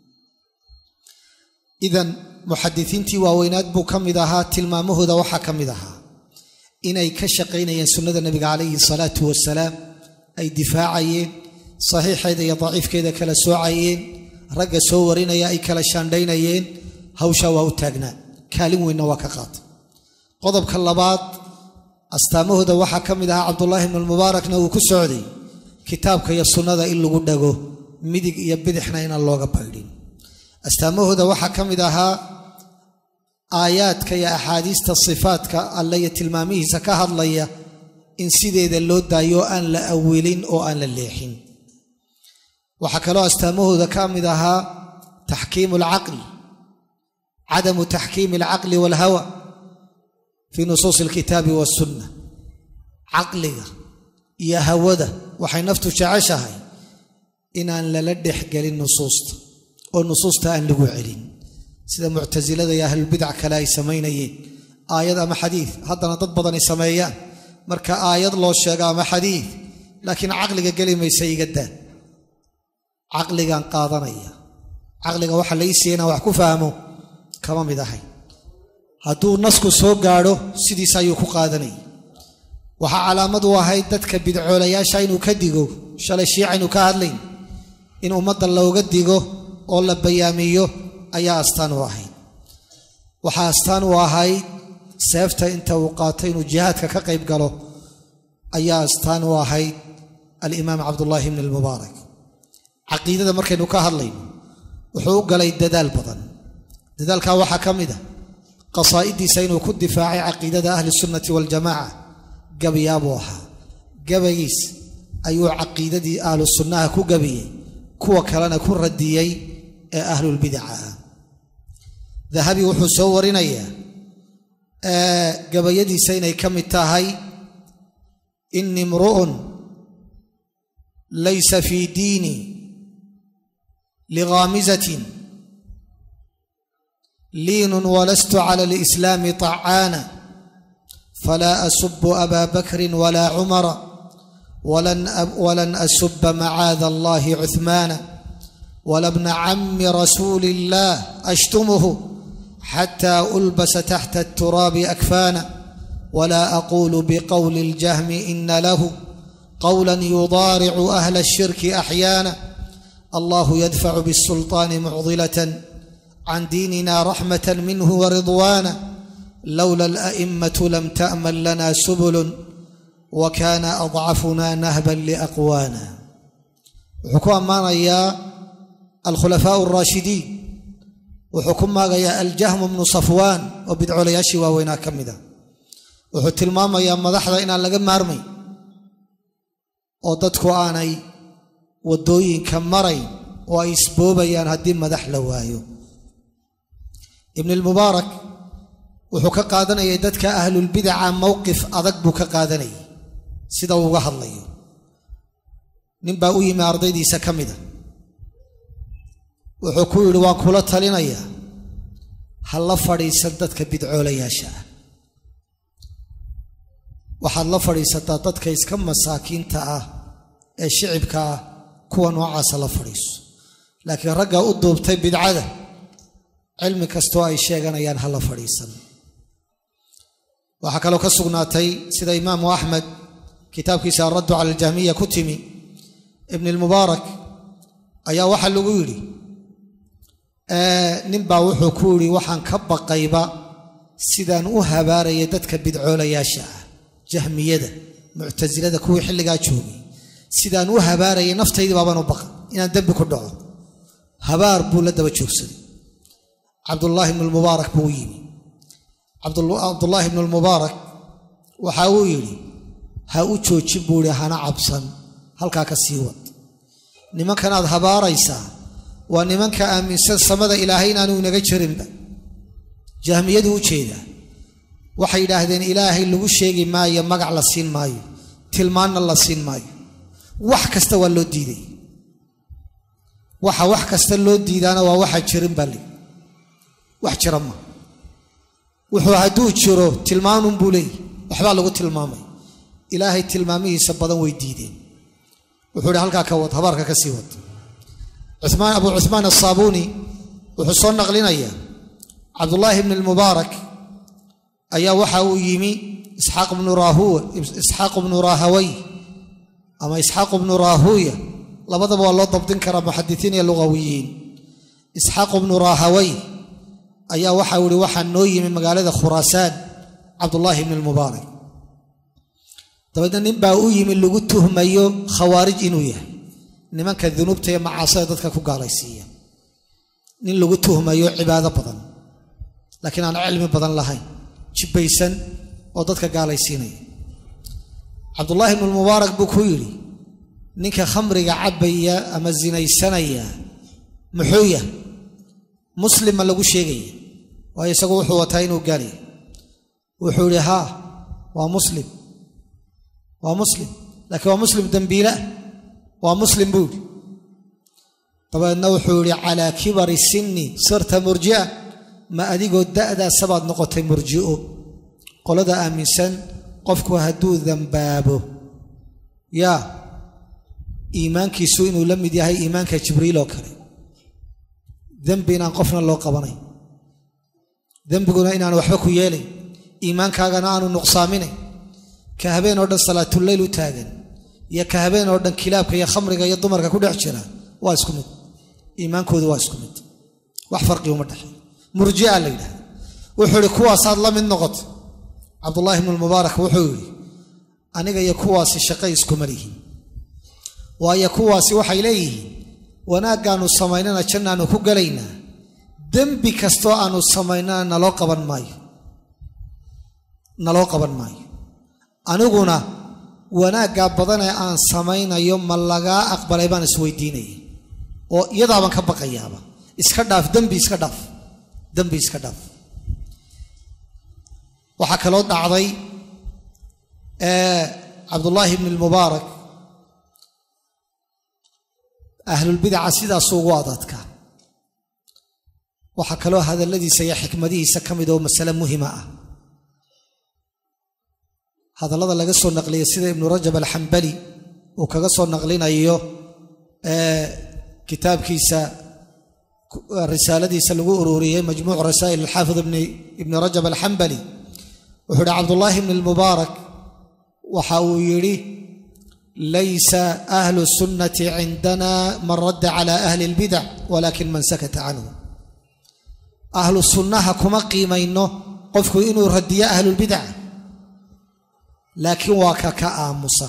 idan muxadisiintii waaweynaad buu ka mid ahaa tilmaamahooda waxaa ka mid ahaa inay ka shaqaynayeen sunnada nebiga calayhi salaatu wasalaam ay difaacayeen saxiixeeda iyo daciifkeeda kala soocayeen ragga soo warinaya ay kala shaandhaynayeen hawshaa waa u taagnaa kaalin weynna waa ka qaatay qodobka labaad astaamahooda waxaa ka mid ahaa cabdullaahi bnu lmubaarakna uu ku socday kitaabka iyo sunnada in lagu dhago midig iyo bidixna inaan looga baydhin astaamahooda waxaa ka mid ahaa aayaadka iyo axaadiista sifaadka alle iyo tilmaamihiisa ka hadlaya in sideeda loo daayo aan la awilin oo aan la leexin waxaa kaloo astaamahooda ka mid ahaa taxkiimu alcaqli cadamu taxkiimi alcaqli waalhawa fii nusuusi alkitaabi waasunna caqliga iyo hawada waxay naftu jeceshahay inaan lala dhexgelin nusuusta oo nusuusta aan lagu celin sida muctasilada iyo ahlulbidac kale ay samaynayeen aayad ama xadiid haddana dad badan ay sameeyaan marka aayad loo sheego ama xadiid laakiin caqliga geli maysa iga daa caqligaan qaadanaya caqliga waxa lai siiya inaan wax ku fahmo kama mid ahay hadduu nasku soo gaadho sidiis ayuu ku qaadanayay waxaa calaamad u ahayd dadka bidcoolayaasha inuu ka digo shalay shiicaynu ka hadlayn in ummadda looga digo oo la bayaamiyo ayaa astaan u ahayd waxaa astaan u ahayd seefta inta uu qaatay inuu jihaadka ka qayb galo ayaa astaan u ahayd alimaam cabdullaahi bni almubaarak caqiidada markaynu ka hadlayno wuxuu u galay dadaal badan dadaalkaa waxaa ka mid a qasaa'idiisa inuu ku difaacay caqiidada ahli sunnati waljamaaca gabayaabuu ahaa gabagiis ayuu caqiidadii ahlu sunnaha ku gabiyey kuwa kalena ku radiyey ee ahlulbidaca ah dahabi wuxuu soo warinayaa gabayadiisa inay ka mid tahay ini imru'un laysa fii diini lighaamizatin liinun walastu cala alislaami طacaana falaa asubu aba bakrin walaa cumara walan asuba macaada allahi cuhmaana wala bna cami rasuuli اllah ashtumuhu xata ulbasa taxta الturaabi akfaana wla aqulu bqowli اljahmi ina lahu qowla yudaaricu ahla الshirki axyaana allahu yadfacu bالsulطaani mucdilaة can diinina raxmaة minhu waridwaana lowla اlأئmaة lam taأman lana subul wakana adcafuna nahba liaqwaana wuxuu ku ammaanayaa alkhulafaaء الraashidiin wuxuu ku maagayaa aljahmu bnu safwaan oo bidcolayaashii waaweynaa ka mida wuxuu tilmaamayaa madaxda inaan laga maarmayn oo dadku aanay waddooyinka marayn oo ay isboobayaan haddii madax la waayo ibn ilmubaarak wuxuu ka qaadanayay dadka ahlulbidaca mowqif adag buu ka qaadanayay sida uu uga hadlayo nin baa u yimi ardaydiisa ka mida wuxuu ku yidhi waan kula talinayaa ha la fadhiisan dadka bidcoolayaasha ah waxaad la fadhiisataa dadka iska masaakiinta ah ee shicibka ah kuwa noocaasa la fadhiiso laakiin ragga u duubtay bidcada cilmi kastoo ay sheeganayaan ha la fadhiisan waxaa kaloo ka sugnaatay sida imaamu axmed kitaabkiisa alraddu cala aljahmiya ku timi ibn ilmubaarak ayaa waxaa lagu yidhi ninbaa wuxuu ku yidhi waxaan ka baqayba sidaan u habaarayay dadka bidcoolayaasha ah jahmiyada muctasilada kuwii xilligaa joogay sidaan u habaarayay naftaydii baabaan u baqa inaan dembi ku dhaco habaar buu la daba joogsaday cabdullaahi ibnu lmubaarak buu u yimi cabdullaahi ibnu lmubaarak waxa uu yidhi ha u joojin buu ihi hana cabsan halkaa ka sii wad nimankanaad habaaraysaa waa nimanka aaminsan samada ilaahay inaanu inaga jirinba jahmiyadu u jeedaa waxay yidhaahdeen ilaahay lagu sheegi maayo magac la siin maayo tilmaanna la siin maayo wax kasta waa loo diiday waxa wax kasta loo diidaana waa waxa jirin baa li wax jira ma wuxuu hadduu jiro tilmaanunbuu leeyahy waxbaa lagu tilmaamay ilaahay tilmaamihiisa badan way diideen wuxuu ihi halkaa ka wad habaarka ka sii wad cumaan abu cuhmaan asaabuuni wuxuu soo naqlinayaa cabdullaahi bni lmubaarak ayaa waxa uu yimi isxaaq bnu rahuwa isxaaq bnu rahaway ama isxaaq bnu rahuya labadaba waa loo dabdin karaa muxadisiin iyo lugawiyiin isxaaq bnu rahaway ayaa waxau ihi waxaa noo yimi magaalada khuraasaan cabdullaahi bni lmubaarak dabeedna nin baa u yimi lagu tuhmayo khawaarij inuu yahay nimanka dunuubta iyo macaasida dadka ku gaalaysiiya nin lagu tuhmayo cibaado badan laakiin aan cilmi badan lahayn jibbaysan oo dadka gaalaysiinaya cabdullaahi ibnu lmubaarak buu ku yidhi ninka khamriga cabbaya ama sinaysanaya muxuu yah muslima lagu sheegaya waayo isagu wuxuu wataa inuu gaalaya wuxuu yidhi haa waa muslim waa muslim laakiin waa muslim dembiileah waa muslim buu yidhi dabeedna wuxuu yidhi calaa kibari sinni sirta murji'a ma adigoo da'daasabaad noqotay murji'o qolada aaminsan qofku hadduu dambaabo yaa iimaankiisu inuu la mid yahay iimaanka jibriil oo kale dembi inaan qofna loo qabanay dembiguna inaan waxba ku yeelay iimaankaagana aanu nuqsaaminay ka habeen oo dhan salaatuleyl u taagan iyo ka habeen oo dhan kilaabka iyo khamriga iyo dumarka ku dhex jira waa isku mid iimaankoodu waa isku mid wax farqi uma dhexey murjia la yidhahda wuxuu ihi kuwaasaad la mid noqota cabdullaahi ibnu lmubaarak wuxuu yidhi aniga iyo kuwaasi shaqay iskuma lihin waayo kuwaasi waxay leeyihiin wanaaggaannu samaynana jannaannu ku gelaynaa dembi kastoo aannu samaynana naloo qaban maayo naloo qaban maayo aniguna wanaaggaa badanee aan samaynayo ma lagaa aqbalay baan isweydiinaya oo iyadaabaan ka baqayaaba iska dhaaf dembi iska dhaaf dembi iska dhaaf waxaa kaloo dhacday cabdullaahi ibni lmubaarak ahlulbidaca sidaasuu ugu adadka waxaa kaloo hadalladiisa iyo xikmadihiisa ka mid oo masale muhima ah hadallada laga soo naqliya sida ibnu rajab alxambali uu kaga soo naqlinayo kitaabkiisa risaaladiisa lagu ururiyey majmuuc rasaa'il alxaafid ibni rajab alxambali wuxuu ihi cabdullaahi ibni almubaarak waxa uu yidhi laysa ahlu sunnati cindana man radda cala ahli اlbidac walakin man sakata canhu ahlu sunnaha kuma qiimayno qofku inuu radiyo ahlulbidac laakiin waa ka ka aamusa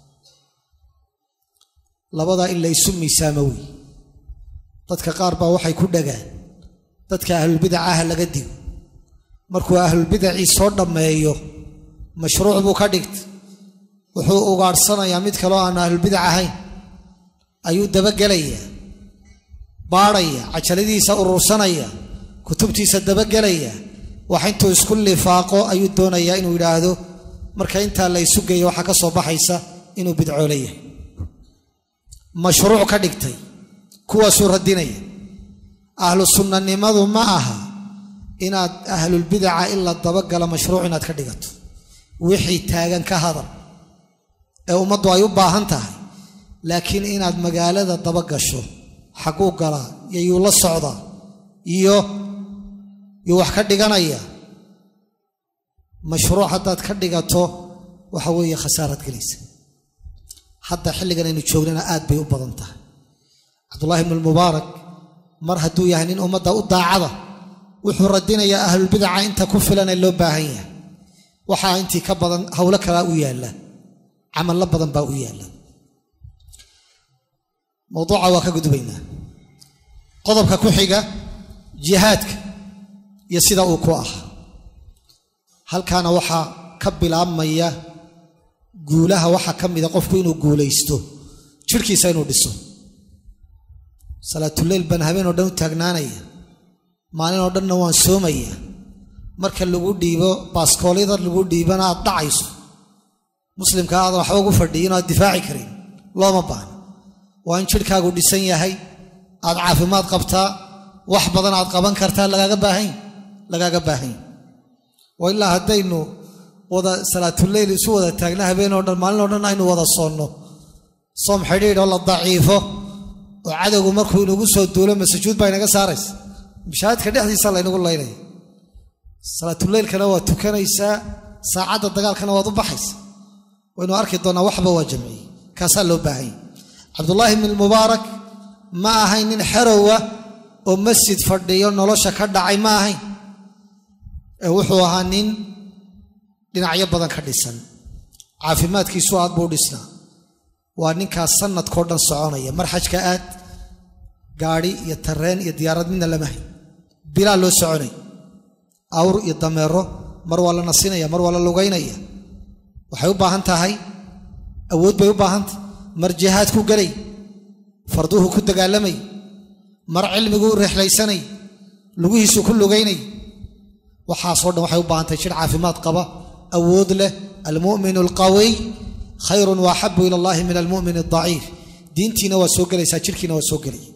labadaa in la ysu miisaamo wey dadka qaar baa waxay ku dhagaan dadka ahlulbidacaha laga digo markuu ahlulbidacii soo dhammeeyo mashruuc buu ka dhigta wuxuu ugaadhsanayaa mid kaloo aan ahlulbidac ahayn ayuu dabagelayaa baadhaya cajaladiisa urursanaya kutubtiisa dabagelaya wax intuu isku lifaaqo ayuu doonayaa inuu yidhaahdo marka intaa la ysu geeyo waxaa ka soo baxaysa inuu bidcoole yahay mashruuc ka dhigtay kuwaasuu radinaya ahlu sunnanimadu ma aha inaad ahlulbidaca in la dabagala mashruuc inaad ka dhigato wixii taagan ka hadal ee ummaddu ay u baahan tahay laakiin inaad magaalada dabagasho xaguu galaa iyo yuu la socdaa iyo yuu wax ka dhiganaya mashruuc haddaad ka dhigato waxa weeye khasaaraad gelaysa hadda xilligan aynu joognana aad bay u badan tahay cabdullaahi ibnu almubaarak mar hadduu yahay nin ummadda u daacada wuxuu radinayaa ahlulbidaca inta ku filan ee loo baahan yahay waxaa intii ka badan howlo kalaa u yaalla camallo badan baa u yaalla mawduuca waa ka gudbaynaa qodobka ku xiga jihaadka iyo sida uu ku ahaa halkaana waxaa ka bilaabmaya guulaha waxaa ka mida qofku inuu guulaysto jirhkiisa inuu dhiso salaatuleyl baan habeen oo dhan u taagnaanaya maalin oo dhanna waan soomaya marka lagu dhiibo baaskoolyada lagu dhiibana aad dhacayso muslimka aadan waxba ugu fadhiyin oo aad difaaci karin looma baahno waa in jidhkaagu dhisan yahay aad caafimaad qabtaa wax badan aad qaban kartaa lagaaga baahan lagaaga baahanya waa ilaa haddaynu wada salaatuleyl isu wada taagna habeen oo dhan maalin oo dhan aynu wada soonno soom xidhiidh oo la daciifo oo cadowgu markuu inagu soo duulo masajuud baa inaga saaraysa mashaahidka dhexdiisa laynagu laynaya salaatuleylkana waa tukanaysaa saacadda dagaalkana waad u baxaysa waynu arki doonnaa waxba waa jamciyey kaasaa loo baahanya cabdullaahi ibni almubaarak ma ahayn nin xerowa oo masjid fadhiyo nolosha ka dhacay ma ahayn ee wuxuu ahaa nin dhinacyo badan ka dhisan caafimaadkiisu aad buu dhisnaa waa ninkaas sanadkao dhan soconaya mar xajka aad gaadhi iyo tareen iyo diyaarad midna lama hay bilaa loo soconay awr iyo dameero mar waa la nasinaya mar waa la lugaynaya waxay u baahan tahay awood bay u baahan tahay mar jihaad ku gelay farduhu ku dagaalamay mar cilmiguu rexlaysanay lugihiisu ku lugaynay waxaasoo dhan waxay u baahan tahay jir caafimaad qaba awood leh almu'minu alqawiy khayrun wa axabu ila allahi min almu'min aldaciif diintiina waa soo gelaysaa jirkiina waa soo gelaya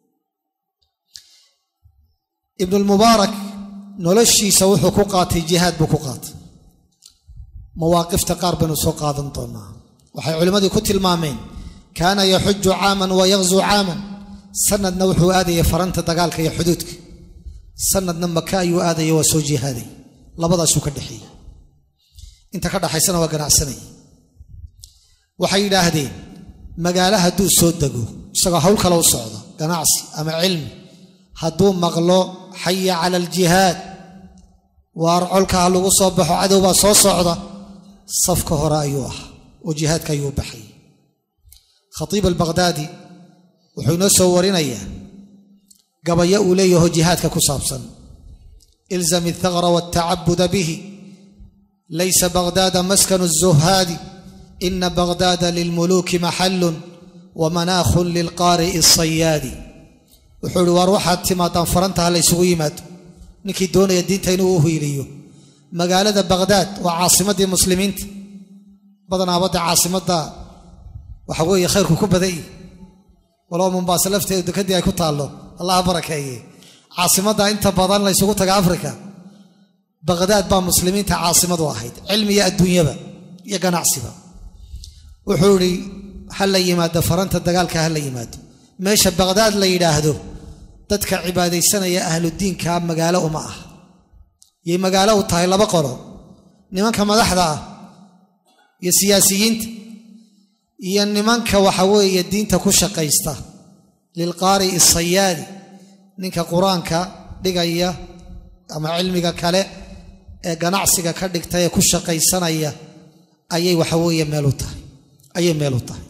ibnulmubaarak noloshiisa wuxuu ku qaatay jihaad buu ku qaatay mawaaqifta qaar baynu soo qaadan doonaa waxay culimmadii ku tilmaameen kaana yaxuju caaman wa yaqzuu caaman sanadna wuxuu aadayay faranta dagaalka iyo xuduudka sanadna maka ayuu aadaya waa soo jihaaday labadaasuu ka dhexeeyey inta ka dhaxaysana waa ganacsanaya waxay yidhaahdeen magaalo hadduu soo dego isagoo hawl kale u socdo ganacsi ama cilmi hadduu maqlo xaya cala aljihaad waar colka ha lagu soo baxo cadow baa soo socda safka hore ayuu ahaa oo jihaadka ayuu baxay khatiib albaqhdaadi wuxuu inoo soo warinayaa gabayo uu leeyaho jihaadka ku saabsan ilzam althaqra waltacabuda bihi laysa baghdaada maskanu الzuhaadi ina baghdaada lilmuluuki maxalun wamanaakhun lilqaari'i الsayaadi wuxuu ihi waar waxaad timaadaan farantaha la ysugu yimaado ninkii doonaya diinta inuu u hiiliyo magaalada baghdaad waa caasimaddii muslimiinta badanaabadda caasimadda waxa weeye khayrku ku badan yihi walow mombaaso lafteedu dekadii ay ku taallo allah barakeeye caasimadda inta badan la ysugu taga afrika baqhdaad baa muslimiinta caasimadu ahayd cilmiga adduunyaba iyo ganacsiba wuxuu idhi ha la yimaado faranta dagaalka ha la yimaado meesha baqhdaad la yidhaahdo dadka cibaadaysanaya ahludiinka magaalo uma ah yay magaalo u tahay laba qolo nimanka madaxda ah iyo siyaasiyiinta iyo nimanka waxa weeye diinta ku shaqaysta lilqaari'i sayaadi ninka qur-aanka dhigaya ama cilmiga kale ee ganacsiga ka dhigta ee ku shaqaysanaya ayay waxa weeye meel u tahay ayay meel u tahay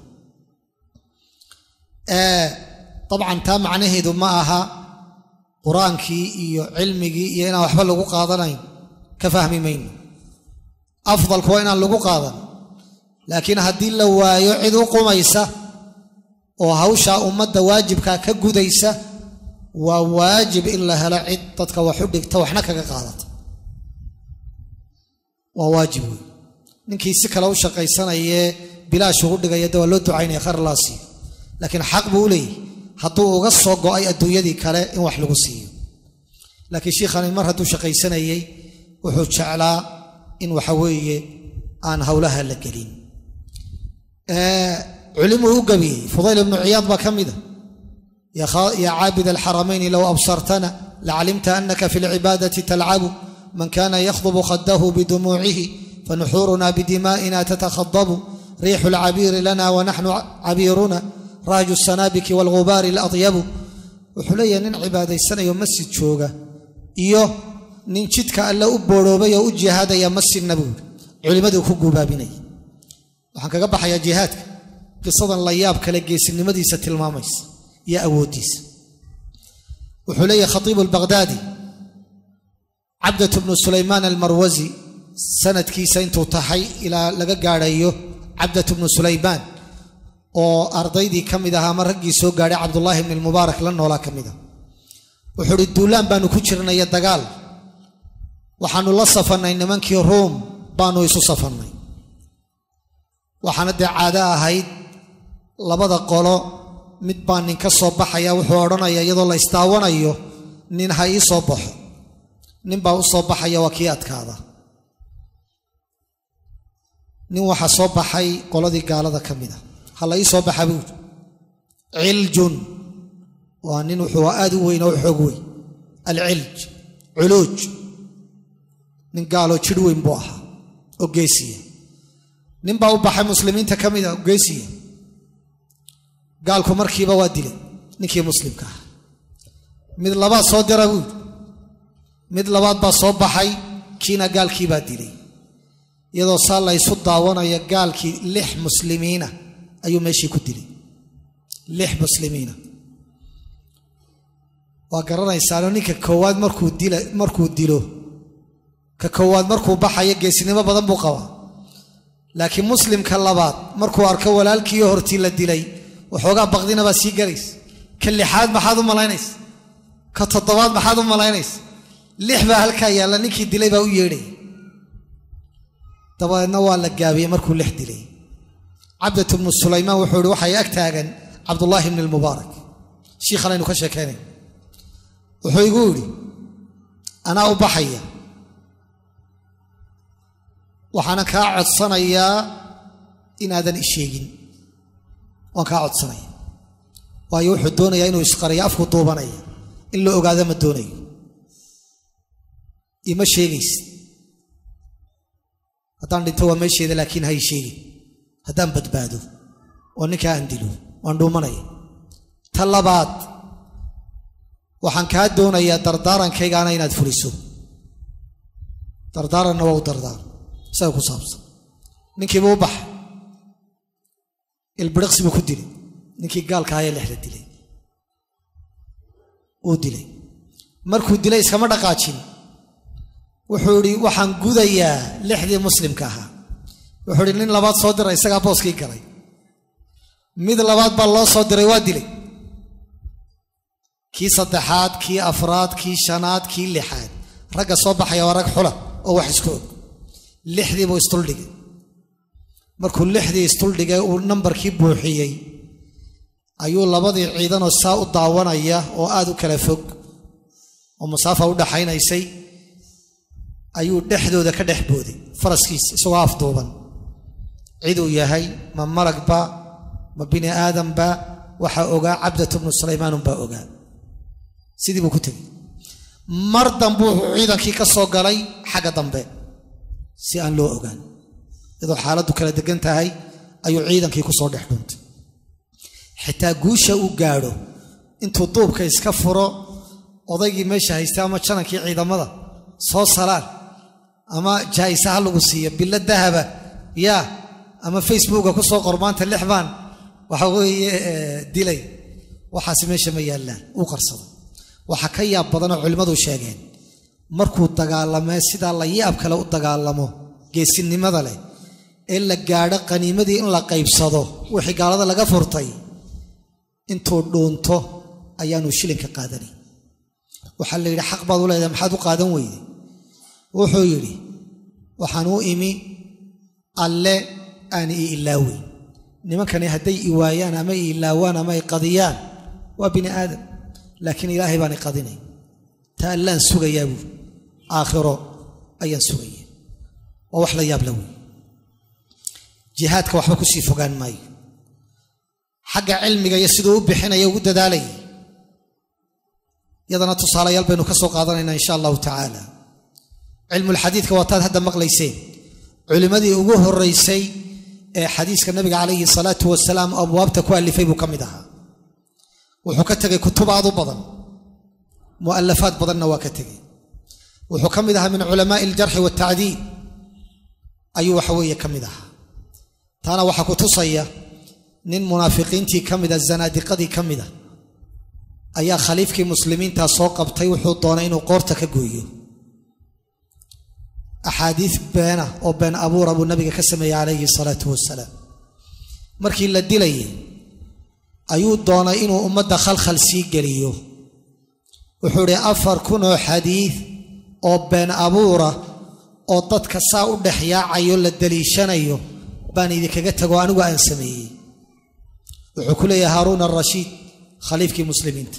dabcan taa macnaheedu ma aha qur-aankii iyo cilmigii iyo inaan waxba lagu qaadanayn ka fahmi mayno afdalku waa inaan lagu qaadan laakiin haddii la waayo cid u qumaysa oo hawshaa ummadda waajibkaa ka gudaysa waa waajib in la helo cid dadka wax u dhigta waxna kaga qaadata waa waajib wey ninkii si kale u shaqaysanayee bilaash ugu dhigaya de waa loo ducaynaya khayr laa siiyo laakiin xaq buu u leeyahy hadduu uga soo go'ay adduunyadii kale in wax lagu siiyo laakiin shiikhani mar hadduu shaqaysanayey wuxuu jeclaa in waxa weeye aan howlaha la gelin culimuu u gabiyey fudayl ibnu ciyaad baa ka mida yaa caabid alxaramayni low absartana lacalimta anaka fi lcibaadati talcabu man kana yakhdubu khadahu bidumuucihi fanuxuuruna bidimaa'ina tatakhadabu riixu lcabiiri lana wanaxnu cabiiruna raaju sanaabiki waalghubaari aladyabu wuxuu leeyahay nin cibaadaysanayo masjid jooga iyo nin jidka alle u booroobay oo u jihaadaya masjidna buuri culimmaduu ku guubaabinaya waxaan kaga baxayaa jihaadka qisadan la yaab kale geesinimadiisa tilmaamaysa iyo awooddiisa wuxuu leeyahay khatiibu albaqhdaadi cabdatu bnu sulaymaan almarwasi sanadkiisa intuu tahay ilaa laga gaadhayo cabdatu bnu sulaymaan oo ardaydii ka mid ahaa ama raggii soo gaadhay cabdullaahi bni lmubaarak la noolaa ka mid ah wuxuu uhi duulaan baanu ku jirnaya dagaal waxaanu la safannay nimankii ruum baanu isu safannay waxaana dee caado ahayd labada qolo mid baa nin ka soo baxaya wuxuu odhanaya iyadoo la isdaawanayo nin ha ii soo baxo nin baa u soo baxaya waa kii adkaada nin waxaa soo baxay qoladii gaalada ka mid a ha la ii soo baxa buuri ciljun waa nin wuxuu aad u weyn oo u xoog weyn alcilj culuuj nin gaaloo jidh weyn buu ahaa oo geesiya nin baa u baxay muslimiinta ka mid a oo geesiya gaalku markiiba waa dilay ninkii muslimka ah mid labaad soo dira buuri mid labaad baa soo baxay kiina gaalkii baa dilay iyadoo saa la ysu daawanaya gaalkii lix muslimiina ayuu meeshii ku dilay lix muslimiina waa garanaysaano ninka koowaad markuu dila markuu dilo ka koowaad markuu baxayo geesinimo badan buu qabaa laakiin muslimka labaad markuu arko walaalkiiyo hortii la dilay waxoogaa baqdina baa sii galaysa ka lixaad maxaad u malaynaysa ka toddobaad maxaad u malaynaysa lix baa halkaa yaalla ninkii dilay baa u yeedhaya dabadeedna waa la gaabiyey markuu lix dilay cabdatu bnu sulaymaan wuxuu ihi waxay ag taagan cabdullaahi bni lmubaarak shiikhan aynu ka sheekaynay wuxuu igu yidhi anaa u baxaya waxaana kaa codsanayaa inaadan isheegin waan kaa codsanaya waayo wuxuu doonayaa inuu isqariyo afku duubanaya in la ogaado ma doonayo ima sheegaysid haddaan dhinto waa meesheeda laakiin hay sheegin haddaan badbaado oo ninkaa aan dilo waan dhuumanaya ta labaad waxaan kaa doonayaa dardaarankaygaana inaad fuliso dardaaranna waa u dardaar isaga ku saabsan ninkiiba u baxa ilbiriqsi buu ku dilay ninkii gaalka ayaa lexda dilay uu dilay markuu dilay iskama dhaqaajin wuxuu idhi waxaan gudayaa lixdii muslimka ahaa wuxuu idhi nin labaad soo dira isagaa booskii galay mid labaad baa loo soo diray waa dilay kii saddexaad kii afraad kii shanaad kii lixaad ragga soo baxaya waa rag xula oo wax isku og lixdii buu isduldhigay markuu lixdii isduldhigay uu nambarkii buuxiyey ayuu labadii ciidanoo saa u daawanaya oo aad u kala fog oo masaafa u dhaxaynaysay ayuu dhexdooda ka dhex booday faraskiisa isagoo afduuban ciduu yahay ma malagba ma bini aadamba waxaa ogaa cabdatu bnu sulaymaanunbaa ogaa sidii buu ku tegey mar dambe wuxuu ciidankii ka soo galay xagga dambe si aan loo ogaan iyadoo xaaladdu kala degan tahay ayuu ciidankii ku soo dhex dhuuntay xitaa guusha uu gaadho intuu duubka iska furo odaygii meesha haystay ama janankii ciidamada soo salaan ama jaa'isa ha lagu siiyo bilo dahaba yaa ama facebooka ku soo qor maanta lix baan waxa weeye dilay waxaasi meesha ma yaallaan uu qarsado waxaa ka yaab badanoo culimmadu sheegeen markuu dagaalamee sidaa la yaab kale u dagaalamo geesinimada leh ee la gaadho qaniimadii in la qaybsado wixii gaalada laga furtay intuu dhuunto ayaanu shilinka qaadanay waxaa la yidhi xaq baad u leedahay maxaad u qaadan weyde wuxuu yidhi waxaan u imi alle aan ii ilaawey nimankani hadday i waayaan ama i ilaawaan ama i qadiyaan waa bini aadam laakiin ilaahay baan i qadinay ta allaan sugayaa buuri aakhiro ayaan sugaya waa wax la yaab la wey jihaadka waxba kusii fogaan maayo xagga cilmiga iyo siduu u bixinaya ugu dadaalayay yadana tusaalayaal baynu ka soo qaadanaynaa insha allahu tacaala cilmulxadiidka waataad hadda maqlayseen culimmadii ugu horeysay ee xadiiska nabiga calayhi salaatu wasalaam abwaabta ku alifay buu ka mid ahaa wuxuu ka tegey kutub aad u badan mu'alafaad badanna waa ka tegey wuxuu ka mid ahaa min culamaai aljarxi waaltacdiid ayuu waxa weeye ka mid ahaa taana waxaa ku tusaya nin munaafiqiintii ka mida zanaadiqadii ka mida ayaa khaliifkii muslimiintaa soo qabtay wuxuu doonay inuu qoorta ka gooyo axaadiis beena oo been abuura buu nabiga ka sameeyey calayhi salaatu wasalaam markii la dilayay ayuu doonay inuu ummadda khalkhal sii geliyo wuxuu idhi afar kun oo xadiid oo been abuura oo dadka saa u dhex yaacayo la daliishanayo baan idinkaga tago anigu aan sameeyey wuxuu ku leeyahay haaruun arashiid khaliifkii muslimiinta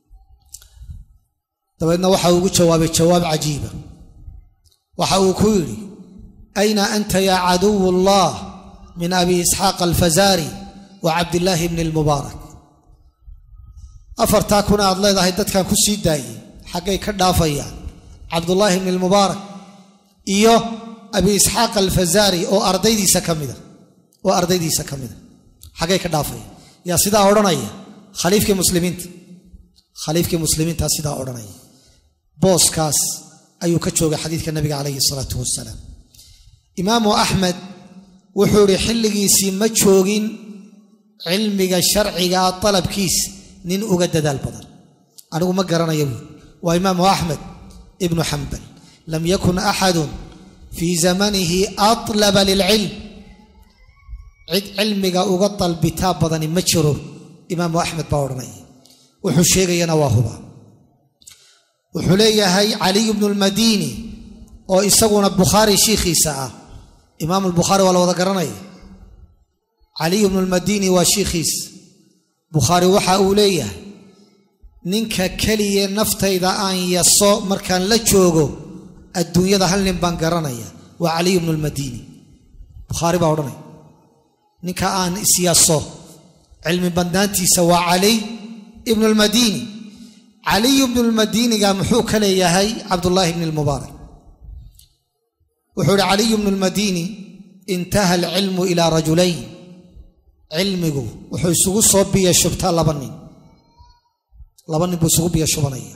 dabeedna waxa uu ugu jawaabay jawaab cajiiba waxa uu ku yidhi ayna anta yaa caduw allah min abi isxaaq alfazaari wa cabdillaahi bni lmubaarak afartaa kuna aad leedahay dadkan ku sii daayey xaggay ka dhaafayaan cabdullaahi bni lmubaarak iyo abi isxaaq alfazaari oo ardaydiisa ka mida oo ardaydiisa ka mida xaggay ka dhaafaya yaa sidaa odhanaya khaliifkii muslimiinta khaliifkii muslimiintaa sidaa odhanaya booskaas ayuu ka joogay xadiidka nabiga calayhi salaatu wasalaam imaamu axmed wuxuu idhi xilligiisii ma joogin cilmiga sharcigaa dalabkiis nin uga dadaal badan anigu ma garanaya buuri waa imaamu axmed ibnu xambal lam yakun axadun fii zamanihi atlaba lilcilm cid cilmiga uga dalbitaa badani ma jiro imaamu axmed baa odhanaya wuxuu sheegayana waa huba wuxuu leeyahay caliy bnu lmadiini oo isaguna bukhaari shiikhiisa ah imaam lbukhaari waa la wada garanaya caliy bnu lmadiini waa shiikhiis bukhaari waxa uu leeyahay ninka keliya naftayda aan yaso markaan la joogo adduunyada hal nin baan garanaya waa caliy bnu lmadiini bukhaari baa odhanaya ninka aan isyaso cilmi badnaantiisa waa caliy ibnu lmadiini caliy bnu lmadiiniga muxuu ka leeyahay cabdullaahi bni lmubaarak wuxuu ihi caliy bnu lmadiini intaha alcilmu ilaa rajulayn cilmigu wuxuu isugu soo biya shubtaa laba nin laba nin buu isugu biya shubanaya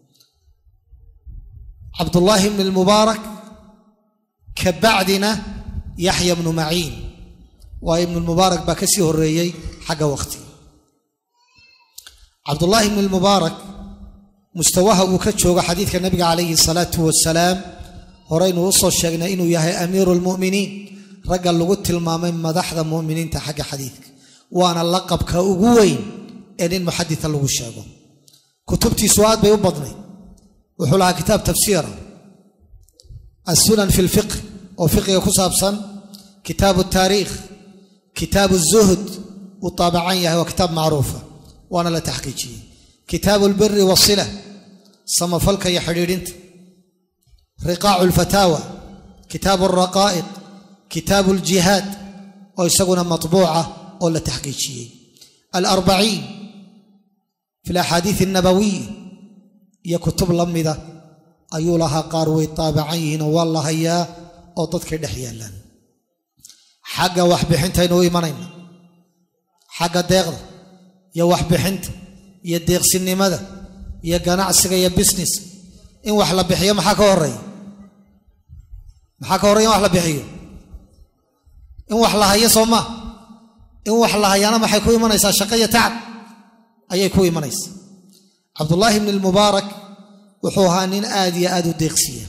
cabdullaahi bni lmubaarak ka bacdina yaxya bnu maciin waa ibnu lmubaarak baa ka sii horeeyey xagga waqti cabdullaahi bni lmubaarak mustawaha uu ka joogo xadiidka nabiga calayhi salaatu wasalaam horeynu u soo sheegnay inuu yahay amiiru lmu'miniin ragga lagu tilmaamay madaxda mu'miniinta xagga xadiidka waana laqabka ugu weyn ee nin muxadita lagu sheego kutubtiisu aad bay u badnayd wuxuu lahaa kitaab tafsiira assunan fi lfiqh oo fiqiga ku saabsan kitaabu taariikh kitaabu zuhd uu taabacan yahay waa kitaab macruufa waana la taxqiijiyey kitaabu lbiri wasila samafalka iyo xidhiidhinta riqaacu alfataawa kitaabu alraqaa'iq kitaabu aljihaad oo isaguna matbuuca oo la taxqiijiyey alarbaciin fi alaxaadiid alnabawiya iyo kutub la mida ayuu lahaa qaar way taabacan yihiinoo waa la hayaa oo dadkay dhex yaallaan xagga waxbixintaynu u imanayna xagga deeqda iyo waxbixinta iyo deeqsinimada iyo ganacsiga iyo business in wax la bixiyo maxaa ka horeeya maxaa ka horreya in wax la bixiyo in wax la hayo soo maa in wax la hayaana maxay ku imanaysaa shaqo iyo tacab ayay ku imanaysaa cabdullaahi bni lmubaarak wuxuu ahaa nin aad iyo aad u deeqsiya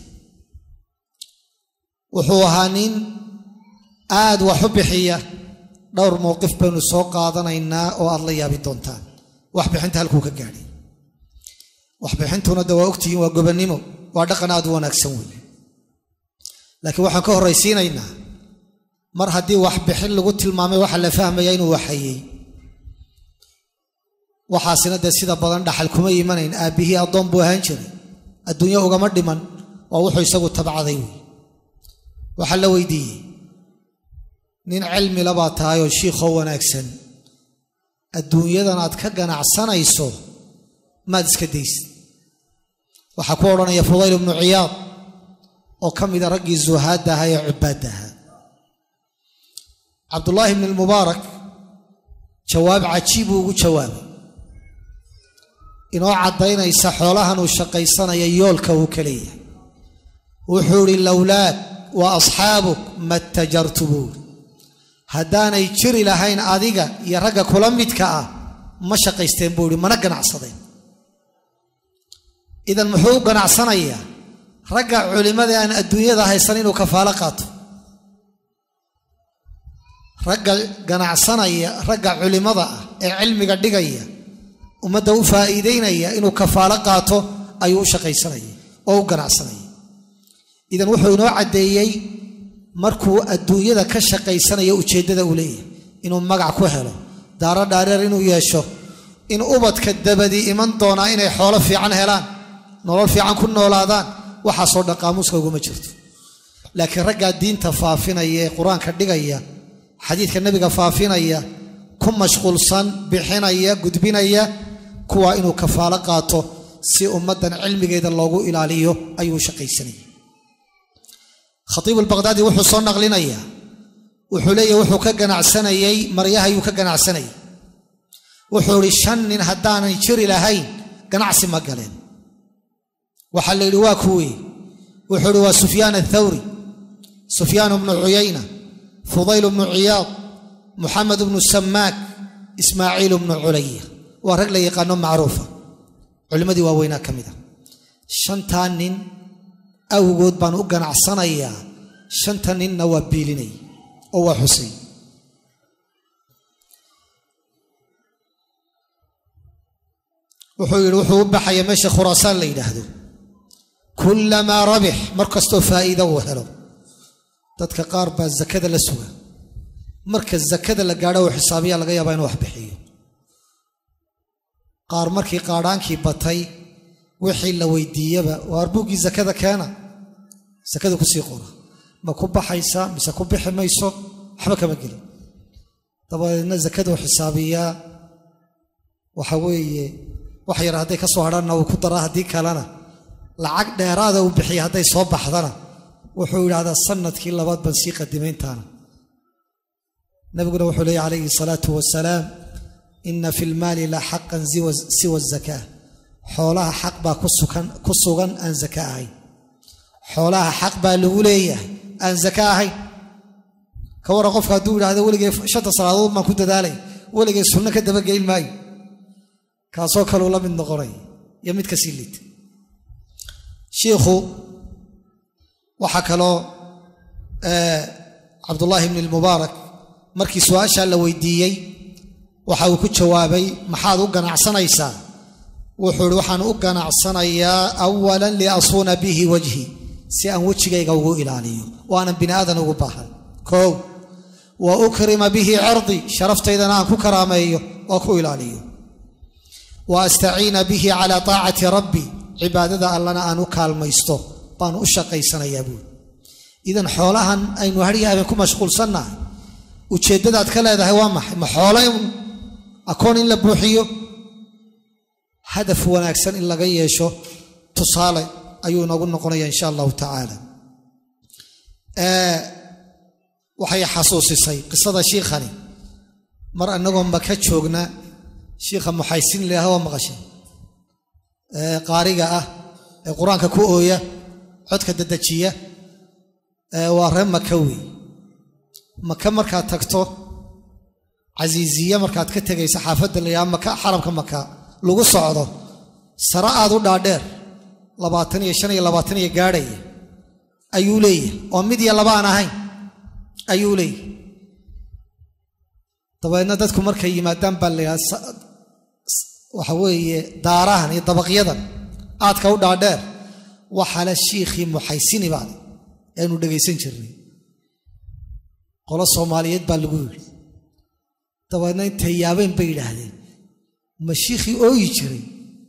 wuxuu ahaa nin aad wax u bixiya dhowr mowqif baynu soo qaadanaynaa oo aad la yaabi doontaan waxbixinta halkuu ka gaadhay waxbixintuna de waa ogtihiin waa gobannimo waa dhaqan aad u wanaagsan weeye laakiin waxaan ka horraysiinaynaa mar haddii waxbixin lagu tilmaamay waxaa la fahmaya inuu waxayey waxaasina dee sida badan dhaxal kuma imanayn aabbihii addoon buu ahaan jiray adduunyo ugama dhiman waa wuxuu isagu tabcaday wey waxaa la weydiiyey nin cilmila baa tahay oo shiikhoo wanaagsan adduunyadan aad ka ganacsanayso maad iska daysid waxaa ku odhanaya fudayl ibnu ciyaad oo ka mida raggii zuhaadda ahaa ee cubaadda ahaa cabdullaahi bni lmubaarak jawaab cajiib uu ugu jawaabay inoo caddaynaysa xoolahan uu shaqaysanaya yoolka uu ka leeyahay wuxuu idhi lowlaad wa asxaabuk mattajartu buuri haddaanay jiri lahayn adiga iyo ragga kula midka ah ma shaqaysteen buu ihi mana ganacsadeen idan muxuu u ganacsanayaa ragga culimmada aan adduunyada haysan inuu kafaalo qaato ragga ganacsanaya ragga culimmada ah ee cilmiga dhigaya ummadda u faa'iidaynaya inuu kafaalo qaato ayuu u shaqaysanaya oo u ganacsanaya idan wuxuu inoo caddeeyey markuu adduunyada ka shaqaysanaya ujeeddada uu leeyahay inuu magac ku helo daaro dhaareer inuu yeesho in ubadka dabadi iman doonaa inay xoolo fiican helaan nolol fiican ku noolaadaan waxaasoo dhan qaamuuska uguma jirto laakiin raggaa diinta faafinaya ee qur-aanka dhigaya xadiidka nebiga faafinaya ku mashquulsan bixinaya gudbinaya kuwaa inuu kafaalo qaato si ummaddan cilmigeeda loogu ilaaliyo ayuu shaqaysanaya khatiibu albaqhdaadi wuxuu soo naqlinayaa wuxuu leeyahy wuxuu ka ganacsanayey maryahayuu ka ganacsanayay wuxuu idhi shan nin haddaanay jiri lahayn ganacsi ma galeen waxaa la yidhi waa kuwii wuxuu idhi waa sufyaan athawri sufyaan bnu cuyayna fudayl bnu ciyaad muxamed bnu samaak ismaaciil bnu culaya waa rag la yaqaano macruufa culimmadii waaweynaa ka mid a shantaa nin awgood baan u ganacsanayaa shanta ninna waa biilinay oo waa xusay wuxuu yidhi wuxuu u baxaya meesha khuraasaan la yidhaahdo kullamaa rabix mar kastoo faa'iida uu helo dadka qaar baa zakada la suga marka zakada la gaadho uu xisaabiyaa laga yaabaa inuu wax bixiyo qaar markii qaadhaankii batay wixii la weydiiyaba waa arbuuggii zakada keena sakada kusii qora ma ku baxaysaa mise ku bixi mayso waxba kama gelin dabadeedna zakaduu xisaabiyaa waxa weeye wax yar hadday ka soo hadhanna uu ku daraa haddii kalena lacag dheeraada uu bixiya hadday soo baxdana wuxuu yidhahdaa sanadkii labaad baan sii qadimayntaana nabiguna wuxuu leeyay calayhi salaatu wasalaam ina fi lmaali la xaqan siwa zakaa xoolaha xaq baa ku sugan aan zaka ahayn xoolaha xaq baa lagu leeyahay aan zaka ahayn ka waran qofka hadduu yidhahdo weligay shanta salaadood baan ku dadaalay weligay sunno ka dabageyn maayo kaasoo kaleu la mid noqonay iyo mid kasii liita shiikhu waxaa kaloo cabdullaahi bni lmubaarak markii su-aashaa la weydiiyey waxa uu ku jawaabay maxaad u ganacsanaysaa wuxuu ihi waxaan u ganacsanayaa awalan liasuuna bihi wajhi si aan wejigayga ugu ilaaliyo waanan bini aadan ugu baahan koow wa ukrima bihi cirdi sharaftaydan aan ku karaameeyo oo ku ilaaliyo wa astaciina bihi calaa taacati rabbi cibaadada allana aan u kaalmaysto baanu u shaqaysanayaa buuri idan xoolahan aynu haryahabeen ku mashquulsannahay ujeeddadaad ka leedahay waa maxay ma xoolo in akoon in la buuxiyo hadaf wanaagsan in laga yeesho tusaale ayuu inoogu noqonaya insha allahu tacaala waxay xasuusisay qisada shiikhani mar annagoo maka joogna shiikha muxaysin leeha waa maqashay qaariga ah ee qur-aanka ku ooya codka dedejiya waa ree maka wey maka markaad tagto casiiziya markaad ka tegaysa xaafadda la yidhaha maka xaramka maka lagu socdo sare aad u dhaadheer labaatan iyo shan iyo labaatan iyo gaadhaya ayuu leeyahay oo mid iyo laba aan ahayn ayuu leeyahay dabeedna dadku markay yimaadaan baa la yidhaha waxa weeye daarahan iyo dabaqyadan aadka u dhaadheer waxaale shiikhii muxaysini baale aynu dhegaysan jirnay qolo soomaaliyeed baa lagu yidhi dabeedna intay yaabeen bay yidhaahdeen ma shiikhii ooyi jiray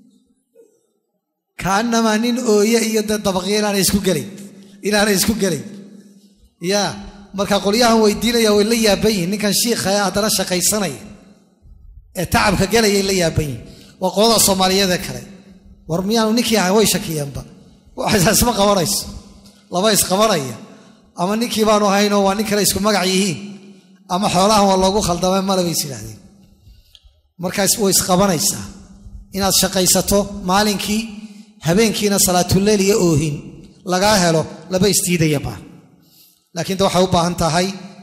kaanamaa nin ooye iyo dee dabaqyo inaanay isku gelayn inaanay isku gelayn yaa marka qolyahan weydiinaya way la yaaban yihin ninkan shiikha ee haddana shaqaysanaya ee tacabka gelayay la yaaban yihin waa qolada soomaaliyeedee kale war miyaanu ninkii ahay way shakiyeenba waxaysaa isma qabanayso laba isqabanaya ama ninkii baanu ahaynoo waa nin kale isku magac yihiin ama xoolahan waa loogu khaldamay male bay is yidhaahdeen markaas way isqabanaysaa inaad shaqaysato maalinkii habeenkiina salaatuleyl iyo oohin lagaa helo laba isdiidayaba laakiin de waxay u baahan tahay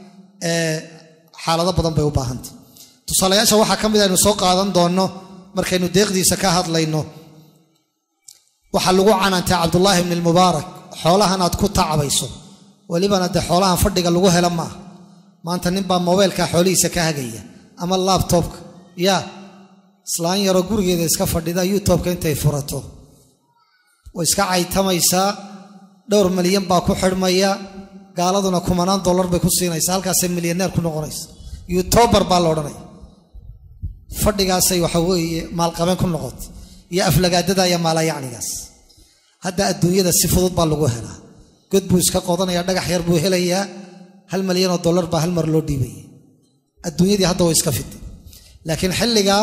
xaalado badan bay u baahantahay tusaalayaasha waxaa ka mid aynu soo qaadan doonno markaynu deeqdiisa ka hadlayno waxaa lagu canaantay cabdullaahi bni lmubaarak xoolahan aad ku tacabayso welibana dee xoolahan fadhiga lagu hela maaha maanta ninbaa mobeylka xoolihiisa ka hagaya ama laabtobka yaa islaan yaroo gurigeeda iska fadhida youtubeka intay furato way iska caytamaysaa dhowr milyan baa ku xidhmaya gaaladuna kumanaan dollar bay ku siinaysa halkaasay milyaneer ku noqonaysa yutobar baa la odhanaya fadhigaasay waxa weeye maalqabeen ku noqotay iyo aflagaadada iyo maalayacnigaas hadda adduunyada si fudud baa lagu helaa god buu iska qodanaya dhagax yar buu helayaa hal milyanoo dollar baa hal mar loo dhiibaya adduunyadii hadda way iska fitay laakiin xilligaa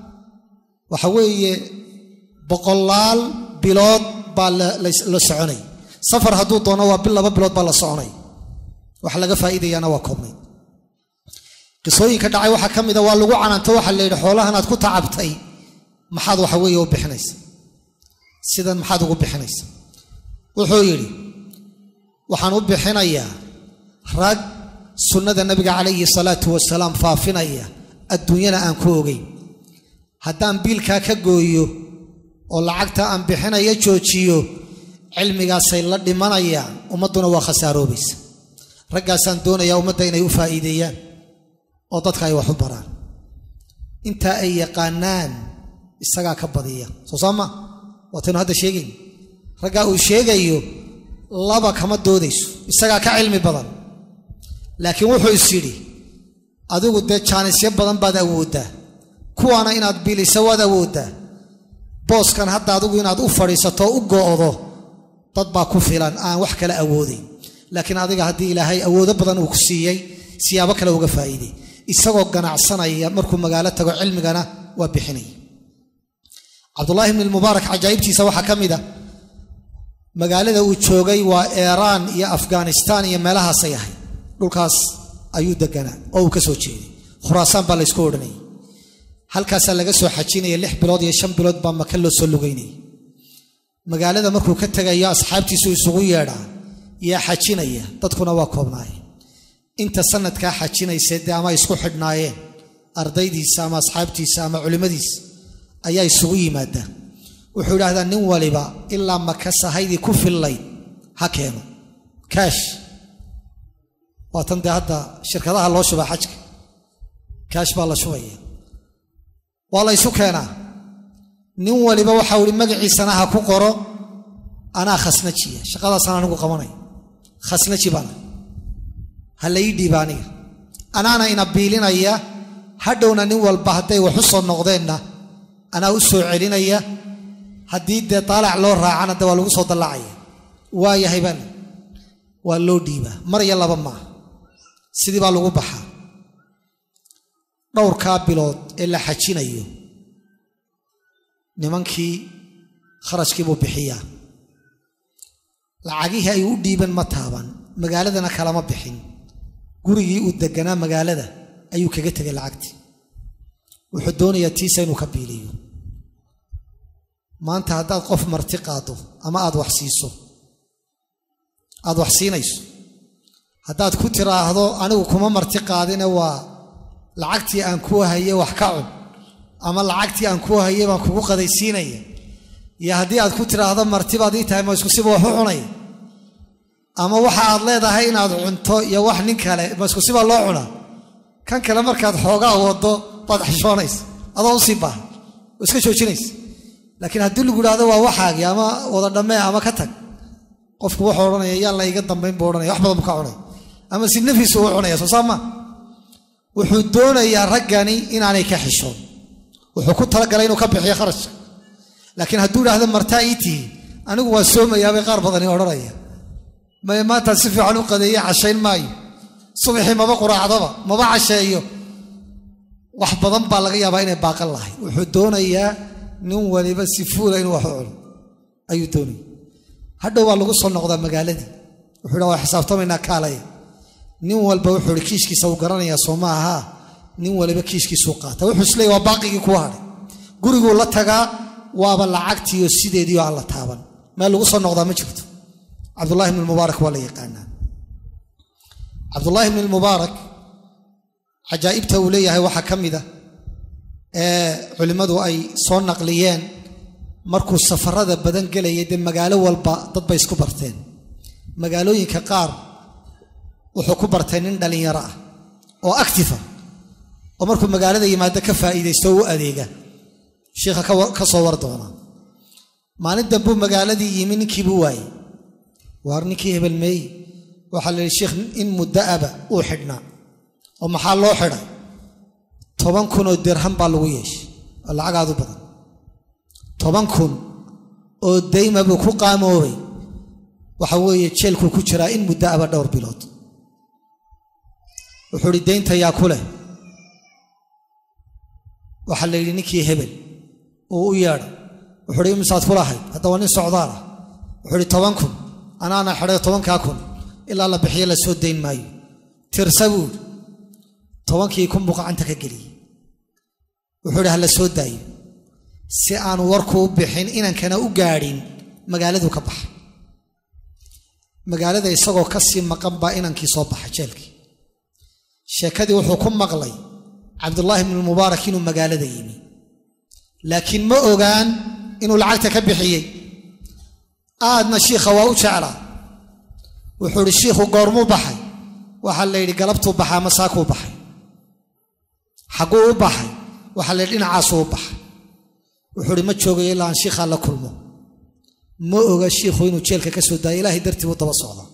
waxa weeye boqolaal bilood baa la soconay safar hadduu doono waa bil laba bilood baa la soconay wax laga faa'iidayaana waa koobnay qisooyinka dhacay waxaa ka mida waa lagu canaanto waxaa la yidhi xoolahan aad ku tacabtay maxaad waxa weeye u bixinaysa sidan maxaad ugu bixinaysa wuxuu yidhi waxaan u bixinayaa rag sunnada nabiga calayhi salaatu wasalaam faafinaya adduunyana aan ku ogeyn haddaan biilkaa ka gooyo oo lacagta aan bixinaya joojiyo cilmigaasay la dhimanayaan ummadduna waa khasaaroobaysa raggaasaan doonayaa ummadda inay u faa'iideeyaan oo dadka ay wax u baraan intaa ay yaqaanaan isagaa ka badiya soo saama waataynu hadda sheegayn raggaa uu sheegayo laba kama doodayso isagaa ka cilmi badan laakiin wuxuu is yidhi adigu dee jaanisyo badan baad awooddaa kuwaana inaad biilisa waad awooddaa booskan hadda adigu inaad u fadhiisato u go'do dad baa ku filan aan wax kale awoodayn laakiin adiga haddii ilaahay awoodo badan uu ku siiyey siyaabo kale uga faa'iiday isagoo ganacsanaya markuu magaalo tago cilmigana waa bixinaya cabdullaahi bni lmubaarak cajaa'ibtiisa waxaa ka mid a magaalada uu joogay waa eeraan iyo afghanistaan iyo meelahaasay ahay dhulkaas ayuu deganaa oo uu ka soo jeeday khuraasaan baa laysku odhanayay halkaasaa laga soo xajinaya lix bilood iyo shan bilood baa maka loo soo lugaynayay magaalada markuu ka tegayo asxaabtiisu isugu yeedhaa yaa xajinaya dadkuna waa koobnaayeen inta sanadkaa xajinaysa dee ama isku xidhnaayeen ardaydiisa ama asxaabtiisa ama culimmadiisa ayaa isugu yimaadaan wuxuu idhahdaa nin waliba ilaa maka sahaydii ku fillayd ha keeno kaash waatan dee hadda shirkadaha loo shubaa xajka kaash baa la shubaya waa la ysu keenaa nin waliba waxau ihi magaciisana ha ku qoro anaa khasnajiya shaqadaasaan anigu qabanay khasnaji baana ha la ii dhiiba aniga anaana ina biilinaya hadhowna nin walba hadday wax u soo noqdeenna anaa u soo celinaya haddii dee daalac loo raacana de waa lagu soo dallacaya waa yahay baa waa loo dhiibaa mar iyo laba maaha sidii baa lagu baxaa dhowrkaa bilood ee la xajinayo nimankii kharashkii buu bixiyaa lacagihii ay u dhiiban ma taaban magaaladana kalama bixin gurigii uu deganaa magaalada ayuu kaga tegay lacagtii wuxuu doonayaa tiisa inuu ka biiliyo maanta haddaad qof marti qaado ama aad wax siiso aad wax siinayso haddaad ku tiraahdo anigu kuma marti qaadine waa lacagtii aan kuu haye wax ka cun ama lacagtii aan kuu haye baan kugu qadaysiinaya iyo haddii aad ku tiraahdo martibaad ii tahay ma isku siba wax u cunaya ama waxa aad leedahay inaad cunto iyo wax nin kale ma isku sibaa loo cunaa kan kale markaad xoogaa wado baad xishoonaysa adoo usii baaha oo iska joojinaysa laakiin haddii lagu idhahdo waa waxaagii ama wada dhammee ama ka tag qofku wuxuu odhanaya yaan la iga dambayn buu odhanaya wax badan buu ka cunaya ama si nafiisu uu cunaya soo saama wuxuu doonayaa raggani inaanay ka xishoon wuxuu ku talagalay inuu ka bixiyo kharashka laakiin hadduu idhaahdo martaa ii tihi anigu waa soomayaabay qaar badani odhanaya may maantaan si fiican u qadeeye cashayn maayo subaxii maba quraacdaba maba casheeyo wax badan baa laga yaabaa inay baaqan lahay wuxuu doonayaa nin waliba si fuula inuu wax u cuno ayuu doonaya hadhow waa lagu soo noqdaa magaaladii wuxuu dha waa xisaabtamaynaa kaalaya nin walba wuxuu ihi kiishkiisa uu garanayaa soo ma ahaa nin waliba kiishkiisuu qaata wuxuu isleeyay waa baaqigii kuwa hadhay guriguu la tagaa waaba lacagtiiyo sideediio aan la taaban meel lagu soo noqdaa ma jirto cabdullahi bn mubaarak waa la yaqaanaa cabdullaahi bn mubaarak cajaa'ibta uu leeyahay waxaa ka mida ee culimmadu ay soo naqliyeen markuu safarada badan gelayay dee magaalo walba dad bay isku barteen magaalooyinka qaar wuxuu ku bartay nin dhallinyaro ah oo actifa oo markuu magaalada yimaado ka faa'iidaysto oo u adeega shiikha ka soo war doona maalin dambuu magaaladii yimi ninkiibuu waayey waar ninkii hebel meey waxaa la yidhi sheikh in muddo'aba uu xidhnaa oo maxaa loo xidhay toban kun oo dirham baa lagu yeeshay oo lacagaadu badan toban kun oo dayma buu ku qaamoobay waxa weeye jeelkuu ku jiraa in muddo'aba dhowr bilood wuxuu idhi daynta yaa ku leh waxaa la yidhi ninkii hebel uu u yeedhay wuxuu uhi imisaad ku lahayd hadda waa nin socdaal ah wuxuu ihi toban kun anaana xidhay tobankaa kun ilaa la bixiyo la soo dayn maayo tirsa buu idhi tobankii kun buu gacanta ka geliyey wuxuu idhi ha la soo daayo si aan warku u bixin inankana u gaadhin magaaladuu ka baxa magaalada isagoo ka sii maqan baa inankii soo baxa jeelkii sheekadii wuxuu ku maqlay cabdullaahi bnu mubaarak inuu magaalada yimi laakiin ma ogaan inuu lacagta ka bixiyey aadna shiikha waa u jeclaa wuxuu idhi shiikhu goormuu baxay waxaa la yidhi galabtuu baxaa masaakuu baxay xagguu u baxay waxaa la yidhi dhinacaasuu u baxay wuxuu idhi ma joogayo ilaa aan shiikhaa la kulmo ma oga shiikhu inuu jeelka ka soo daaya ilaahay dartii buu daba socdaa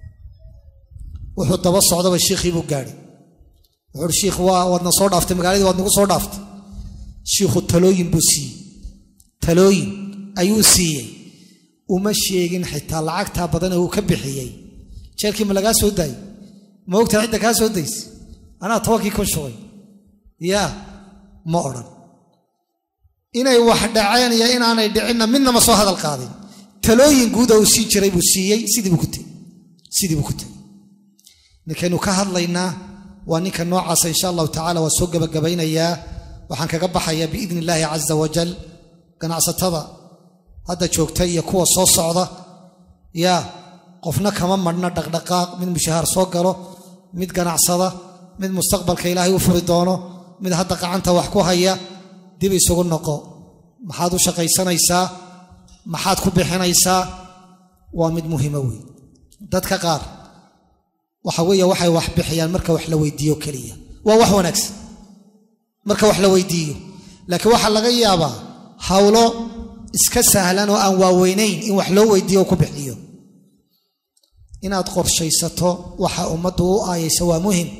wuxuu daba socdaba shiikhii buu gaadhay wuxuu ihi shiikh waa waadna soo dhaaftay magaaladii waad nagu soo dhaaftay shiikhu talooyin buu siiyey talooyin ayuu siiyey uma sheegin xitaa lacagtaa badan ee uu ka bixiyey jeelkii ma lagaa soo daayey ma ogtaa cidda kaa soo daysa anaa tobankii kun shugay yaa ma odhan inay wax dhaceen iyo inaanay dhicinna midnama soo hadal qaadin talooyin guuda uu sii jiray buu siiyey sidii buu ku tegey sidii buu ku tegey ninkaynu ka hadlaynaa waa ninka noocaasa insha allahu tacala waa soo gebagabaynayaa waxaan kaga baxayaa biidni illaahi caza wajal ganacsatada hadda joogta iyo kuwa soo socda yaa qofna kama madhna dhaqdhaqaaq mid mushahaar soo galo mid ganacsada mid mustaqbalka ilaahay u furi doono mid hadda qacanta wax ku haya dib isugu noqo maxaad u shaqaysanaysaa maxaad ku bixinaysaa waa mid muhiimo wey dadka qaar waxa weeye waxay wax bixiyaan marka wax la weydiiyo keliya waa wax wanaagsan marka wax la weydiiyo laakiin waxaa laga yaabaa hawlo iska sahlan oo aan waaweynayn in wax loo weydiiyo oo ku bixiyo inaad qorshaysato waxa ummaddu u aayaysa waa muhim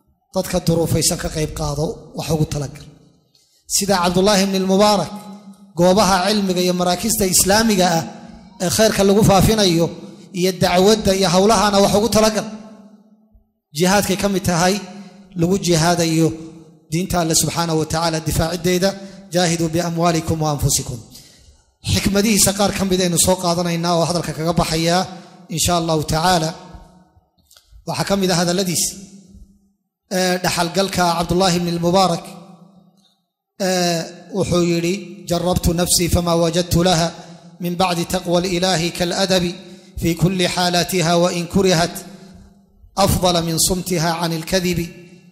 dadka duruufaysan ka qayb qaado wax ugu talagal sida cabdullaahi bni lmubaarak goobaha cilmiga iyo maraakista islaamiga ah ee khayrka lagu faafinayo iyo dacwadda iyo howlahana wax ugu talagal jihaadkay ka mid tahay lagu jihaadayo diinta alle subxaanahu wa tacaala difaaciddeeda jaahiduu biamwaalikum wa anfusikum xikmadihiisa qaar ka mid aynu soo qaadanaynaa oo hadalka kaga baxayaa in sha allahu tacaala waxaa ka mid ah hadalladiis dhaxalgalka cabdullaahi bni lmubaarak wuxuu yidhi jarabtu nafsii fama wajadtu laha min bacdi taqwa alilaahi kaladabi fi kuli xaalatiha wain kurihat afdala min sumtiha can ilkadibi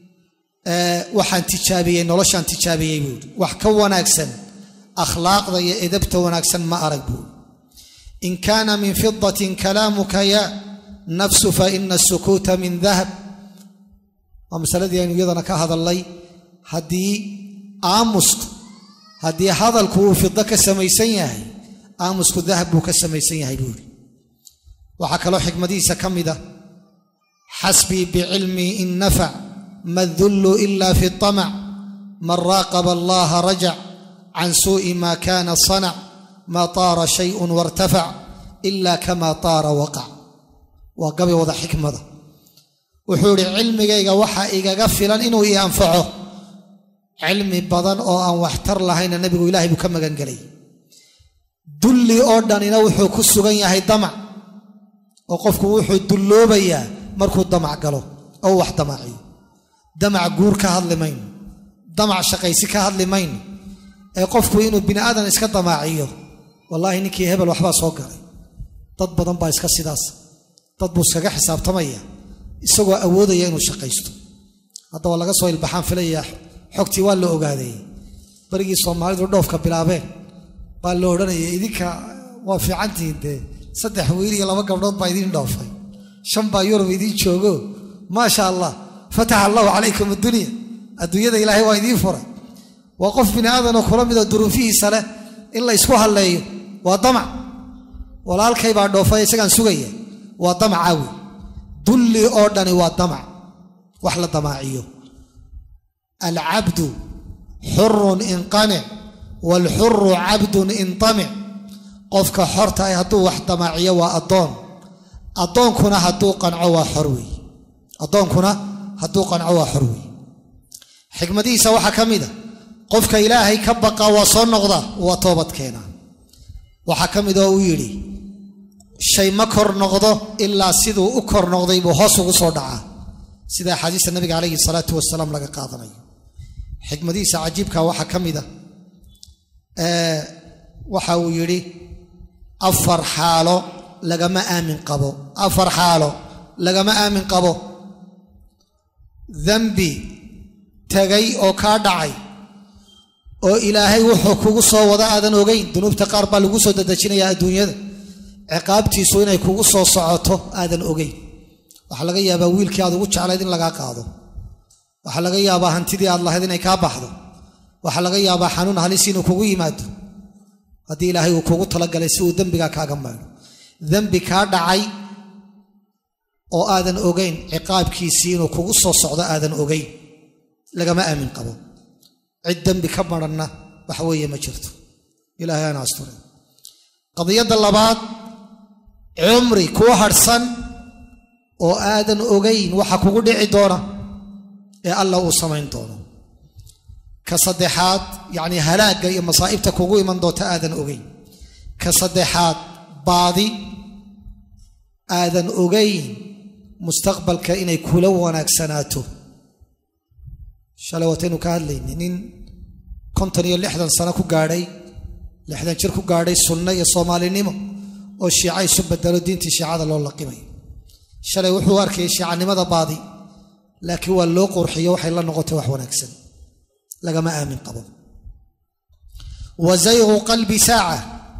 waxaan tijaabiyey noloshaan tijaabiyey buuri wax ka wanaagsan akhlaaqda iyo edabta wanaagsan ma arag buuri in kaana min fidatin kalaamuka ya nafsu faina asukuuta min dahab waa masaladii aynu iyadana ka hadalnay haddii aamusku haddii hadalku uu fido ka samaysan yahay aamusku dahab buu ka samaysan yahay buuri waxaa kaloo xikmadihiisa ka mid a xasbii bicilmii in nafac ma dullu ila fi طamac man raaqaba allaha rajac can suuءi ma kana sanac ma taara shayء wartafac ila kama taara waqac waa gabay wada xikmada wuxuu idhi cilmigayga waxaa igaga filan inuu ii anfaco cilmi badan oo aan waxtar lahayna nebigu ilaahay buu ka magangelay dulli oo dhanina wuxuu ku sugan yahay damac oo qofku wuxuu dulloobayaa markuu damac galo oo wax damaciyo damac guur ka hadli mayno damac shaqaysi ka hadli mayno ee qofku inuu bini aadan iska damaaciyo wallaahi ninkii hebel waxbaa soo galay dad badan baa iska sidaas dad buu iskaga xisaabtamaya isagoo awoodaya inuu shaqaysto hadda waa laga soo ilbaxaan filayaa xogtii waa la ogaaday barigii soomaalidu dhoofka bilaabeen baa la odhanaya idinka waa fiicantihiin dee saddex wiil iyo laba gabdhood baa idiin dhoofay shan baa yurub idiin joogo maasha allah fataxa allahu calaykum addunya adduunyada ilaahay waa idiin furay waa qof bini aadanoo kula midoo duruufihiisa leh in la ysku halleeyo waa damac walaalkay baa dhoofay isagaan sugaya waa damacaawi dulli oo dhani waa damac wax la damaaciyo alcabdu xurun inqanic waalxuru cabdun intamic qofka xorta ah hadduu wax damaaciyo waa addoon addoonkuna hadduu qanco waa xor wey addoonkuna hadduu qanco waa xor wey xikmadihiisa waxaa ka mid a qofka ilaahay ka baqa waa soo noqda waa toobad keenaa waxaa ka mid oo uu yidhi shay ma kor noqdo ilaa siduu u kor noqday buu hoos ugu soo dhacaa sida axaadiista nabiga calayhi salaatu wasalaam laga qaadanayo xikmadihiisa cajiibka waxaa ka mid a waxa uu yidhi afar xaalo lagama aamin qabo afar xaalo lagama aamin qabo dembi tegay oo kaa dhacay oo ilaahay wuxuu kugu soo wada aadan ogeyn dunuubta qaar baa lagu soo dadejinayaa adduunyada ciqaabtiisu inay kugu soo socoto aadan ogeyn waxaa laga yaabaa wiilkii aad ugu jeclayd in lagaa qaado waxaa laga yaabaa hantidii aad lahayd inay kaa baxdo waxaa laga yaabaa xanuun halis inuu kugu yimaado haddii ilaahay uu kugu talagalay si uu dembigaa kaaga maydho dembi kaa dhacay oo aadan ogeyn ciqaabkiisii inuu kugu soo socdo aadan ogeyn lagama aamin qabo cid dembi ka maranna wax weeye ma jirto ilaahay aana asture qadiyadda labaad cumri kuu hadhsan oo aadan ogayn waxa kugu dhici doona ee alla uu samayn doono ka saddexaad yacnii halaagga iyo masaa'ibta kugu iman doonta aadan ogayn ka saddexaad baadi aadan ogayn mustaqbalka inay kula wanaagsanaato shalay waataynu ka hadlaynay nin konton iyo lixdan sano ku gaadhay lixdan jir ku gaadhay sunno iyo soomaalinimo oo shiica isu bedelo diintii shiicada loo laqimayo shalay wuxuu arkayay shiicanimada baadi laakiin waa loo qurxiyo waxay la noqotay wax wanaagsan lagama aamin qabo wa zayqu qalbi saaca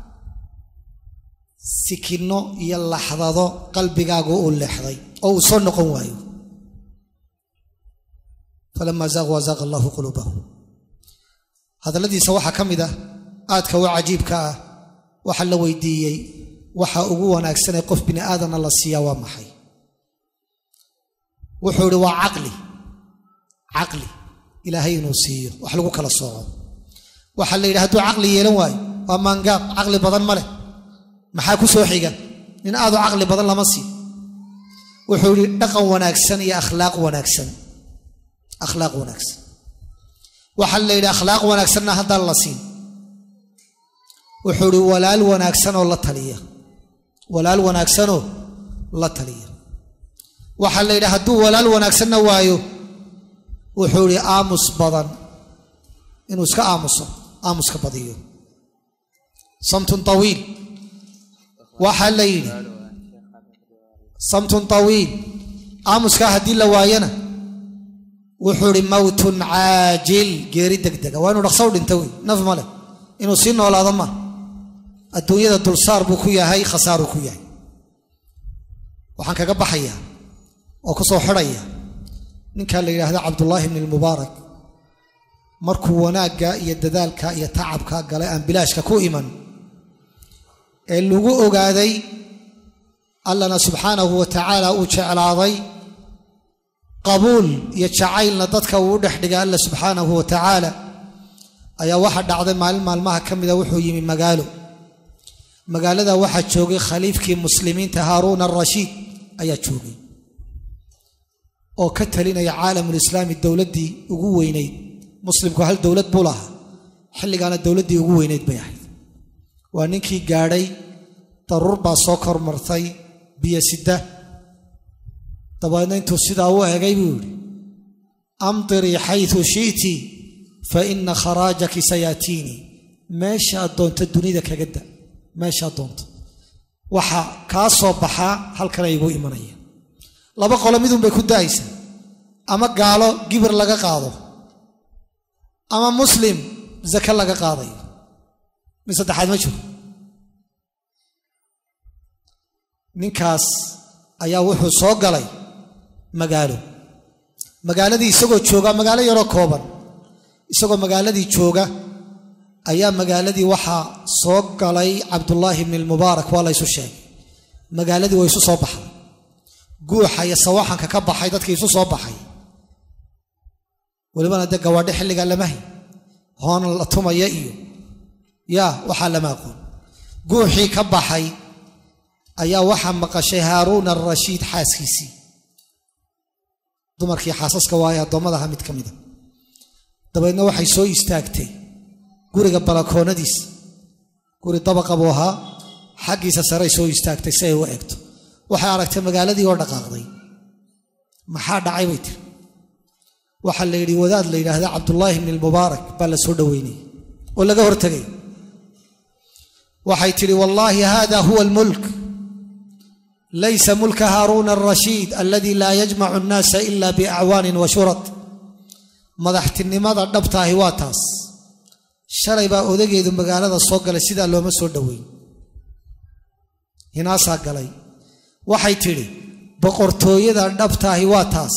sikinno iyo laxdado qalbigaagu uu leexday oo uu soo noqon waayo falama zaaquu azaaqa allahu quluubahum hadalladiisa waxaa ka mid ah aadka u cajiibka ah waxa la weydiiyey waxa ugu wanaagsanee qof bini aadanna la siiyaa waa maxay wuxuu idhi waa caqli caqli ilaahay inuu siiyo wax lagu kala sooco waxaa la yidhi hadduu caqli yeelan waayo waa maangaab caqli badan ma leh maxaa ku soo xiga nin aadu caqli badan lama sii wuxuu yidhi dhaqan wanaagsan iyo akhlaaq wanaagsan akhlaaq wanaagsan waxaa la yidhi akhlaaq wanaagsanna haddaan la siin wuxuu yidhi walaal wanaagsanoo la taliya walaal wanaagsanoo la taliya waxaa la yidhi hadduu walaal wanaagsanna waayo wuxuu yidhi aamus badan inuu iska aamuso aamuska badiyo samtun tawiil waxaa la yidhi samtun tawiil aamuskaa haddii la waayana wuxuu idhi mawtun caajil geeri degdega waa inuu dhaqsow dhinta wey naf ma leh inuu sii noolaado ma adduunyada dulsaar buu ku yahay khasaaruu ku yahay waxaan kaga baxayaa oo ku soo xidhaya ninkaa la yidhaahda cabdullaahi bni lmubaarak markuu wanaagga iyo dadaalka iyo tacabka galay aan bilaashka ku iman ee lagu ogaaday allana subxaanahu wa tacaala uu jeclaaday qabuul iyo jacaylna dadka uu u dhex dhigay alla subxaanahu wa tacaala ayaa waxa dhacday maalin maalmaha ka mida wuxuu yimi magaalo magaalada waxaa joogay khaliifkii muslimiinta haaruun arashiid ayaa joogay oo ka talinaya caalamulislaami dowladdii ugu weynayd muslimku hal dowlad buu lahaa xilligaana dowladdii ugu weynayd bay ahayd waa ninkii gaadhay daruur baa soo kormartay biyo sida dabeedna intuu sidaa u egay buu yidhi amdirii xayu shi'ti fa ina kharaajaki sayaatiinii meeshaad doonto dunida kaga da meeshaad doonto waxa kaa soo baxaa halkana igu imanaya laba qolo midun bay ku da'aysaa ama gaalo gibir laga qaado ama muslim zake laga qaadayo mid saddexaad ma jiro ninkaas ayaa wuxuu soo galay magaalo magaaladii isagoo jooga magaalo yaroo kooban isagoo magaaladii jooga ayaa magaaladii waxaa soo galay cabdullaahi bni lmubaarak waa la ysu sheegay magaaladii waa isu soo baxday guuxa iyo sawaxanka ka baxay dadkii isu soo baxay welibana dee gawaadho xilligaa lama hay hoona la tumaya iyo yaa waxaa lama aqoon guuxii ka baxay ayaa waxaa maqashay haaruun arashiid xaaskiisii dumarkii xaasaska waaye addoommadaha mid ka mida dabeedna waxay soo istaagtay guriga balakoonadiisa guri dabaqa buu ahaa xaggiisa saray soo istaagtay si ay u eegto waxay aragtay magaaladii oo dhaqaaqday maxaa dhacay bay tiri waxaa la yidhi wadaad la yidhaahda cabdullaahi bni lmubaarak baa la soo dhoweynayay oo laga hortegay waxay tidhi wallaahi hada huwa almulk laysa mulka haaruuna arashiid aladii laa yajmacu annaasa ila biacwaanin wa shurad madaxtinimada dhabtaahi waa taas shalay baa odageedu magaalada soo galay sidaa looma soo dhoweyn hinaasaa galay waxay tidhi boqortooyada dhabtaahi waa taas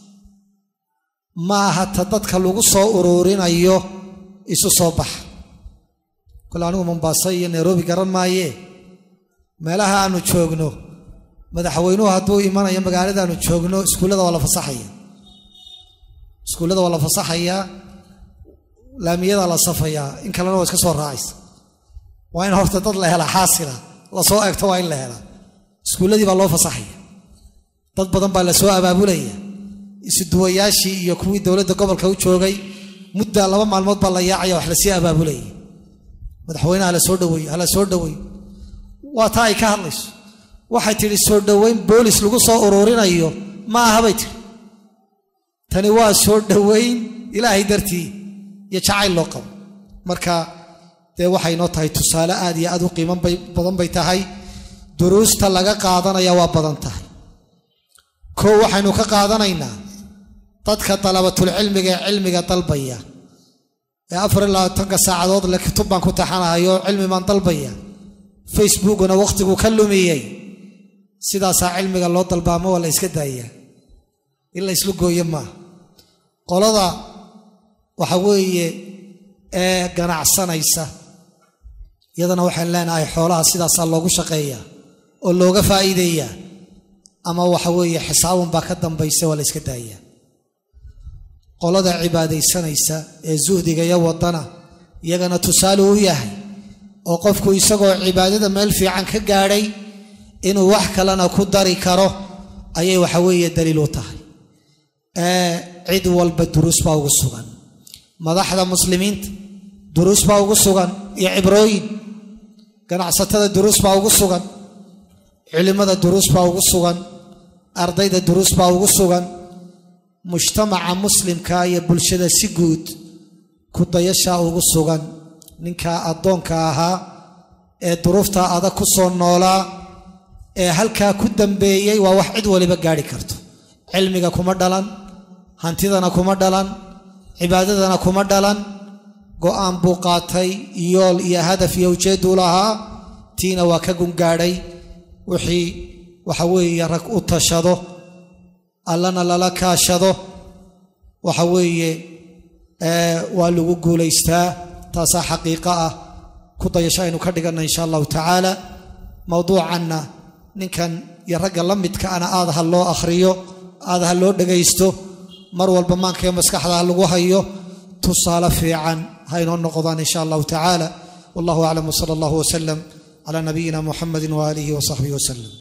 ma aha ta dadka lagu soo uruurinayo isu soo baxa kole anigu mombaaso iyo nairobi garan maayee meelaha aanu joogno madaxweynuhu hadduu imanayo magaaladaanu joogno iskuullada waa la fasaxaya iskuullada waa la fasaxayaa laamiyada la safayaa in kalena waa iska soo raacaysa waa in horta dad la helaa xaasila lasoo eegto waa in la helaa iskuulladii baa loo fasaxaya dad badan baa la soo abaabulaya isuduwayaashii iyo kuwii dowladda gobolka u joogay mudda laba maalmood baa la yaacaya wax lasii abaabulaya madaxweyneha hala soo dhaweeyo hala soo dhaweeyo waa taa ay ka hadlayso waxay tidhi soo dhoweyn boolis lagu soo uruurinayo ma aha bay tidhi tani waa soo dhoweyn ilaahay dartii iyo jacayl loo qabo marka dee waxay noo tahay tusaale aad iyo aad u qiimo badan bay tahay duruusta laga qaadanaya waa badan tahay koo waxaynu ka qaadanaynaa dadka dalabatulcilmiga ee cilmiga dalbaya ee afar iyo labaatanka saacadood le kutub baan ku taxanahayo cilmi baan dalbaya facebookuna wakhtiguu ka lumiyey sidaasaa cilmiga loo dalbaamo waa la yska daayaa in la yslu gooyo maaha qolada waxa weeye ee ganacsanaysa iyadana waxaan leenahay xoolaha sidaasaa loogu shaqeeyaa oo looga faa'iideeyaa ama waxa weeye xisaabun baa ka dambaysa waa la yska daayaa qolada cibaadaysanaysa ee suhdiga iyo wadana iyagana tusaale u yahay oo qofku isagoo cibaadada meel fiican ka gaadhay inuu wax kalena ku dari karo ayay waxa weeye daliil u tahay cid walba duruus baa ugu sugan madaxda muslimiinta duruus baa ugu sugan iyo cibrooyin ganacsatada duruus baa ugu sugan culimmada duruus baa ugu sugan ardayda duruus baa ugu sugan mujtamaca muslimka iyo bulshada si guud ku dayashaa ugu sugan ninkaa addoonka ahaa ee duruuftaa adag ku soo noolaa ee halkaa ku dambeeyey waa wax cid waliba gaadhi karto cilmiga kuma dhalan hantidana kuma dhalan cibaadadana kuma dhalan go'aan buu qaatay yool iyo hadaf iyo ujeedduu lahaa tiina waa ka gungaadhay wixii waxa weeye rag u tashado allana lala kaashado waxa weeye waa lagu guulaystaa taasaa xaqiiqo ah ku dayasho aynu ka dhiganna insha allahu tacaala mowduucanna ninkan iyo ragga la midka ana aad ha loo akhriyo aad ha loo dhagaysto mar walba maankayo maskaxda ha lagu hayo tusaale fiican ha inoo noqdaan insha allahu tacaala wallahu aclam wsala allahu wasalam cala nabiyina muxamedi waaalihi wasaxbihi wasalam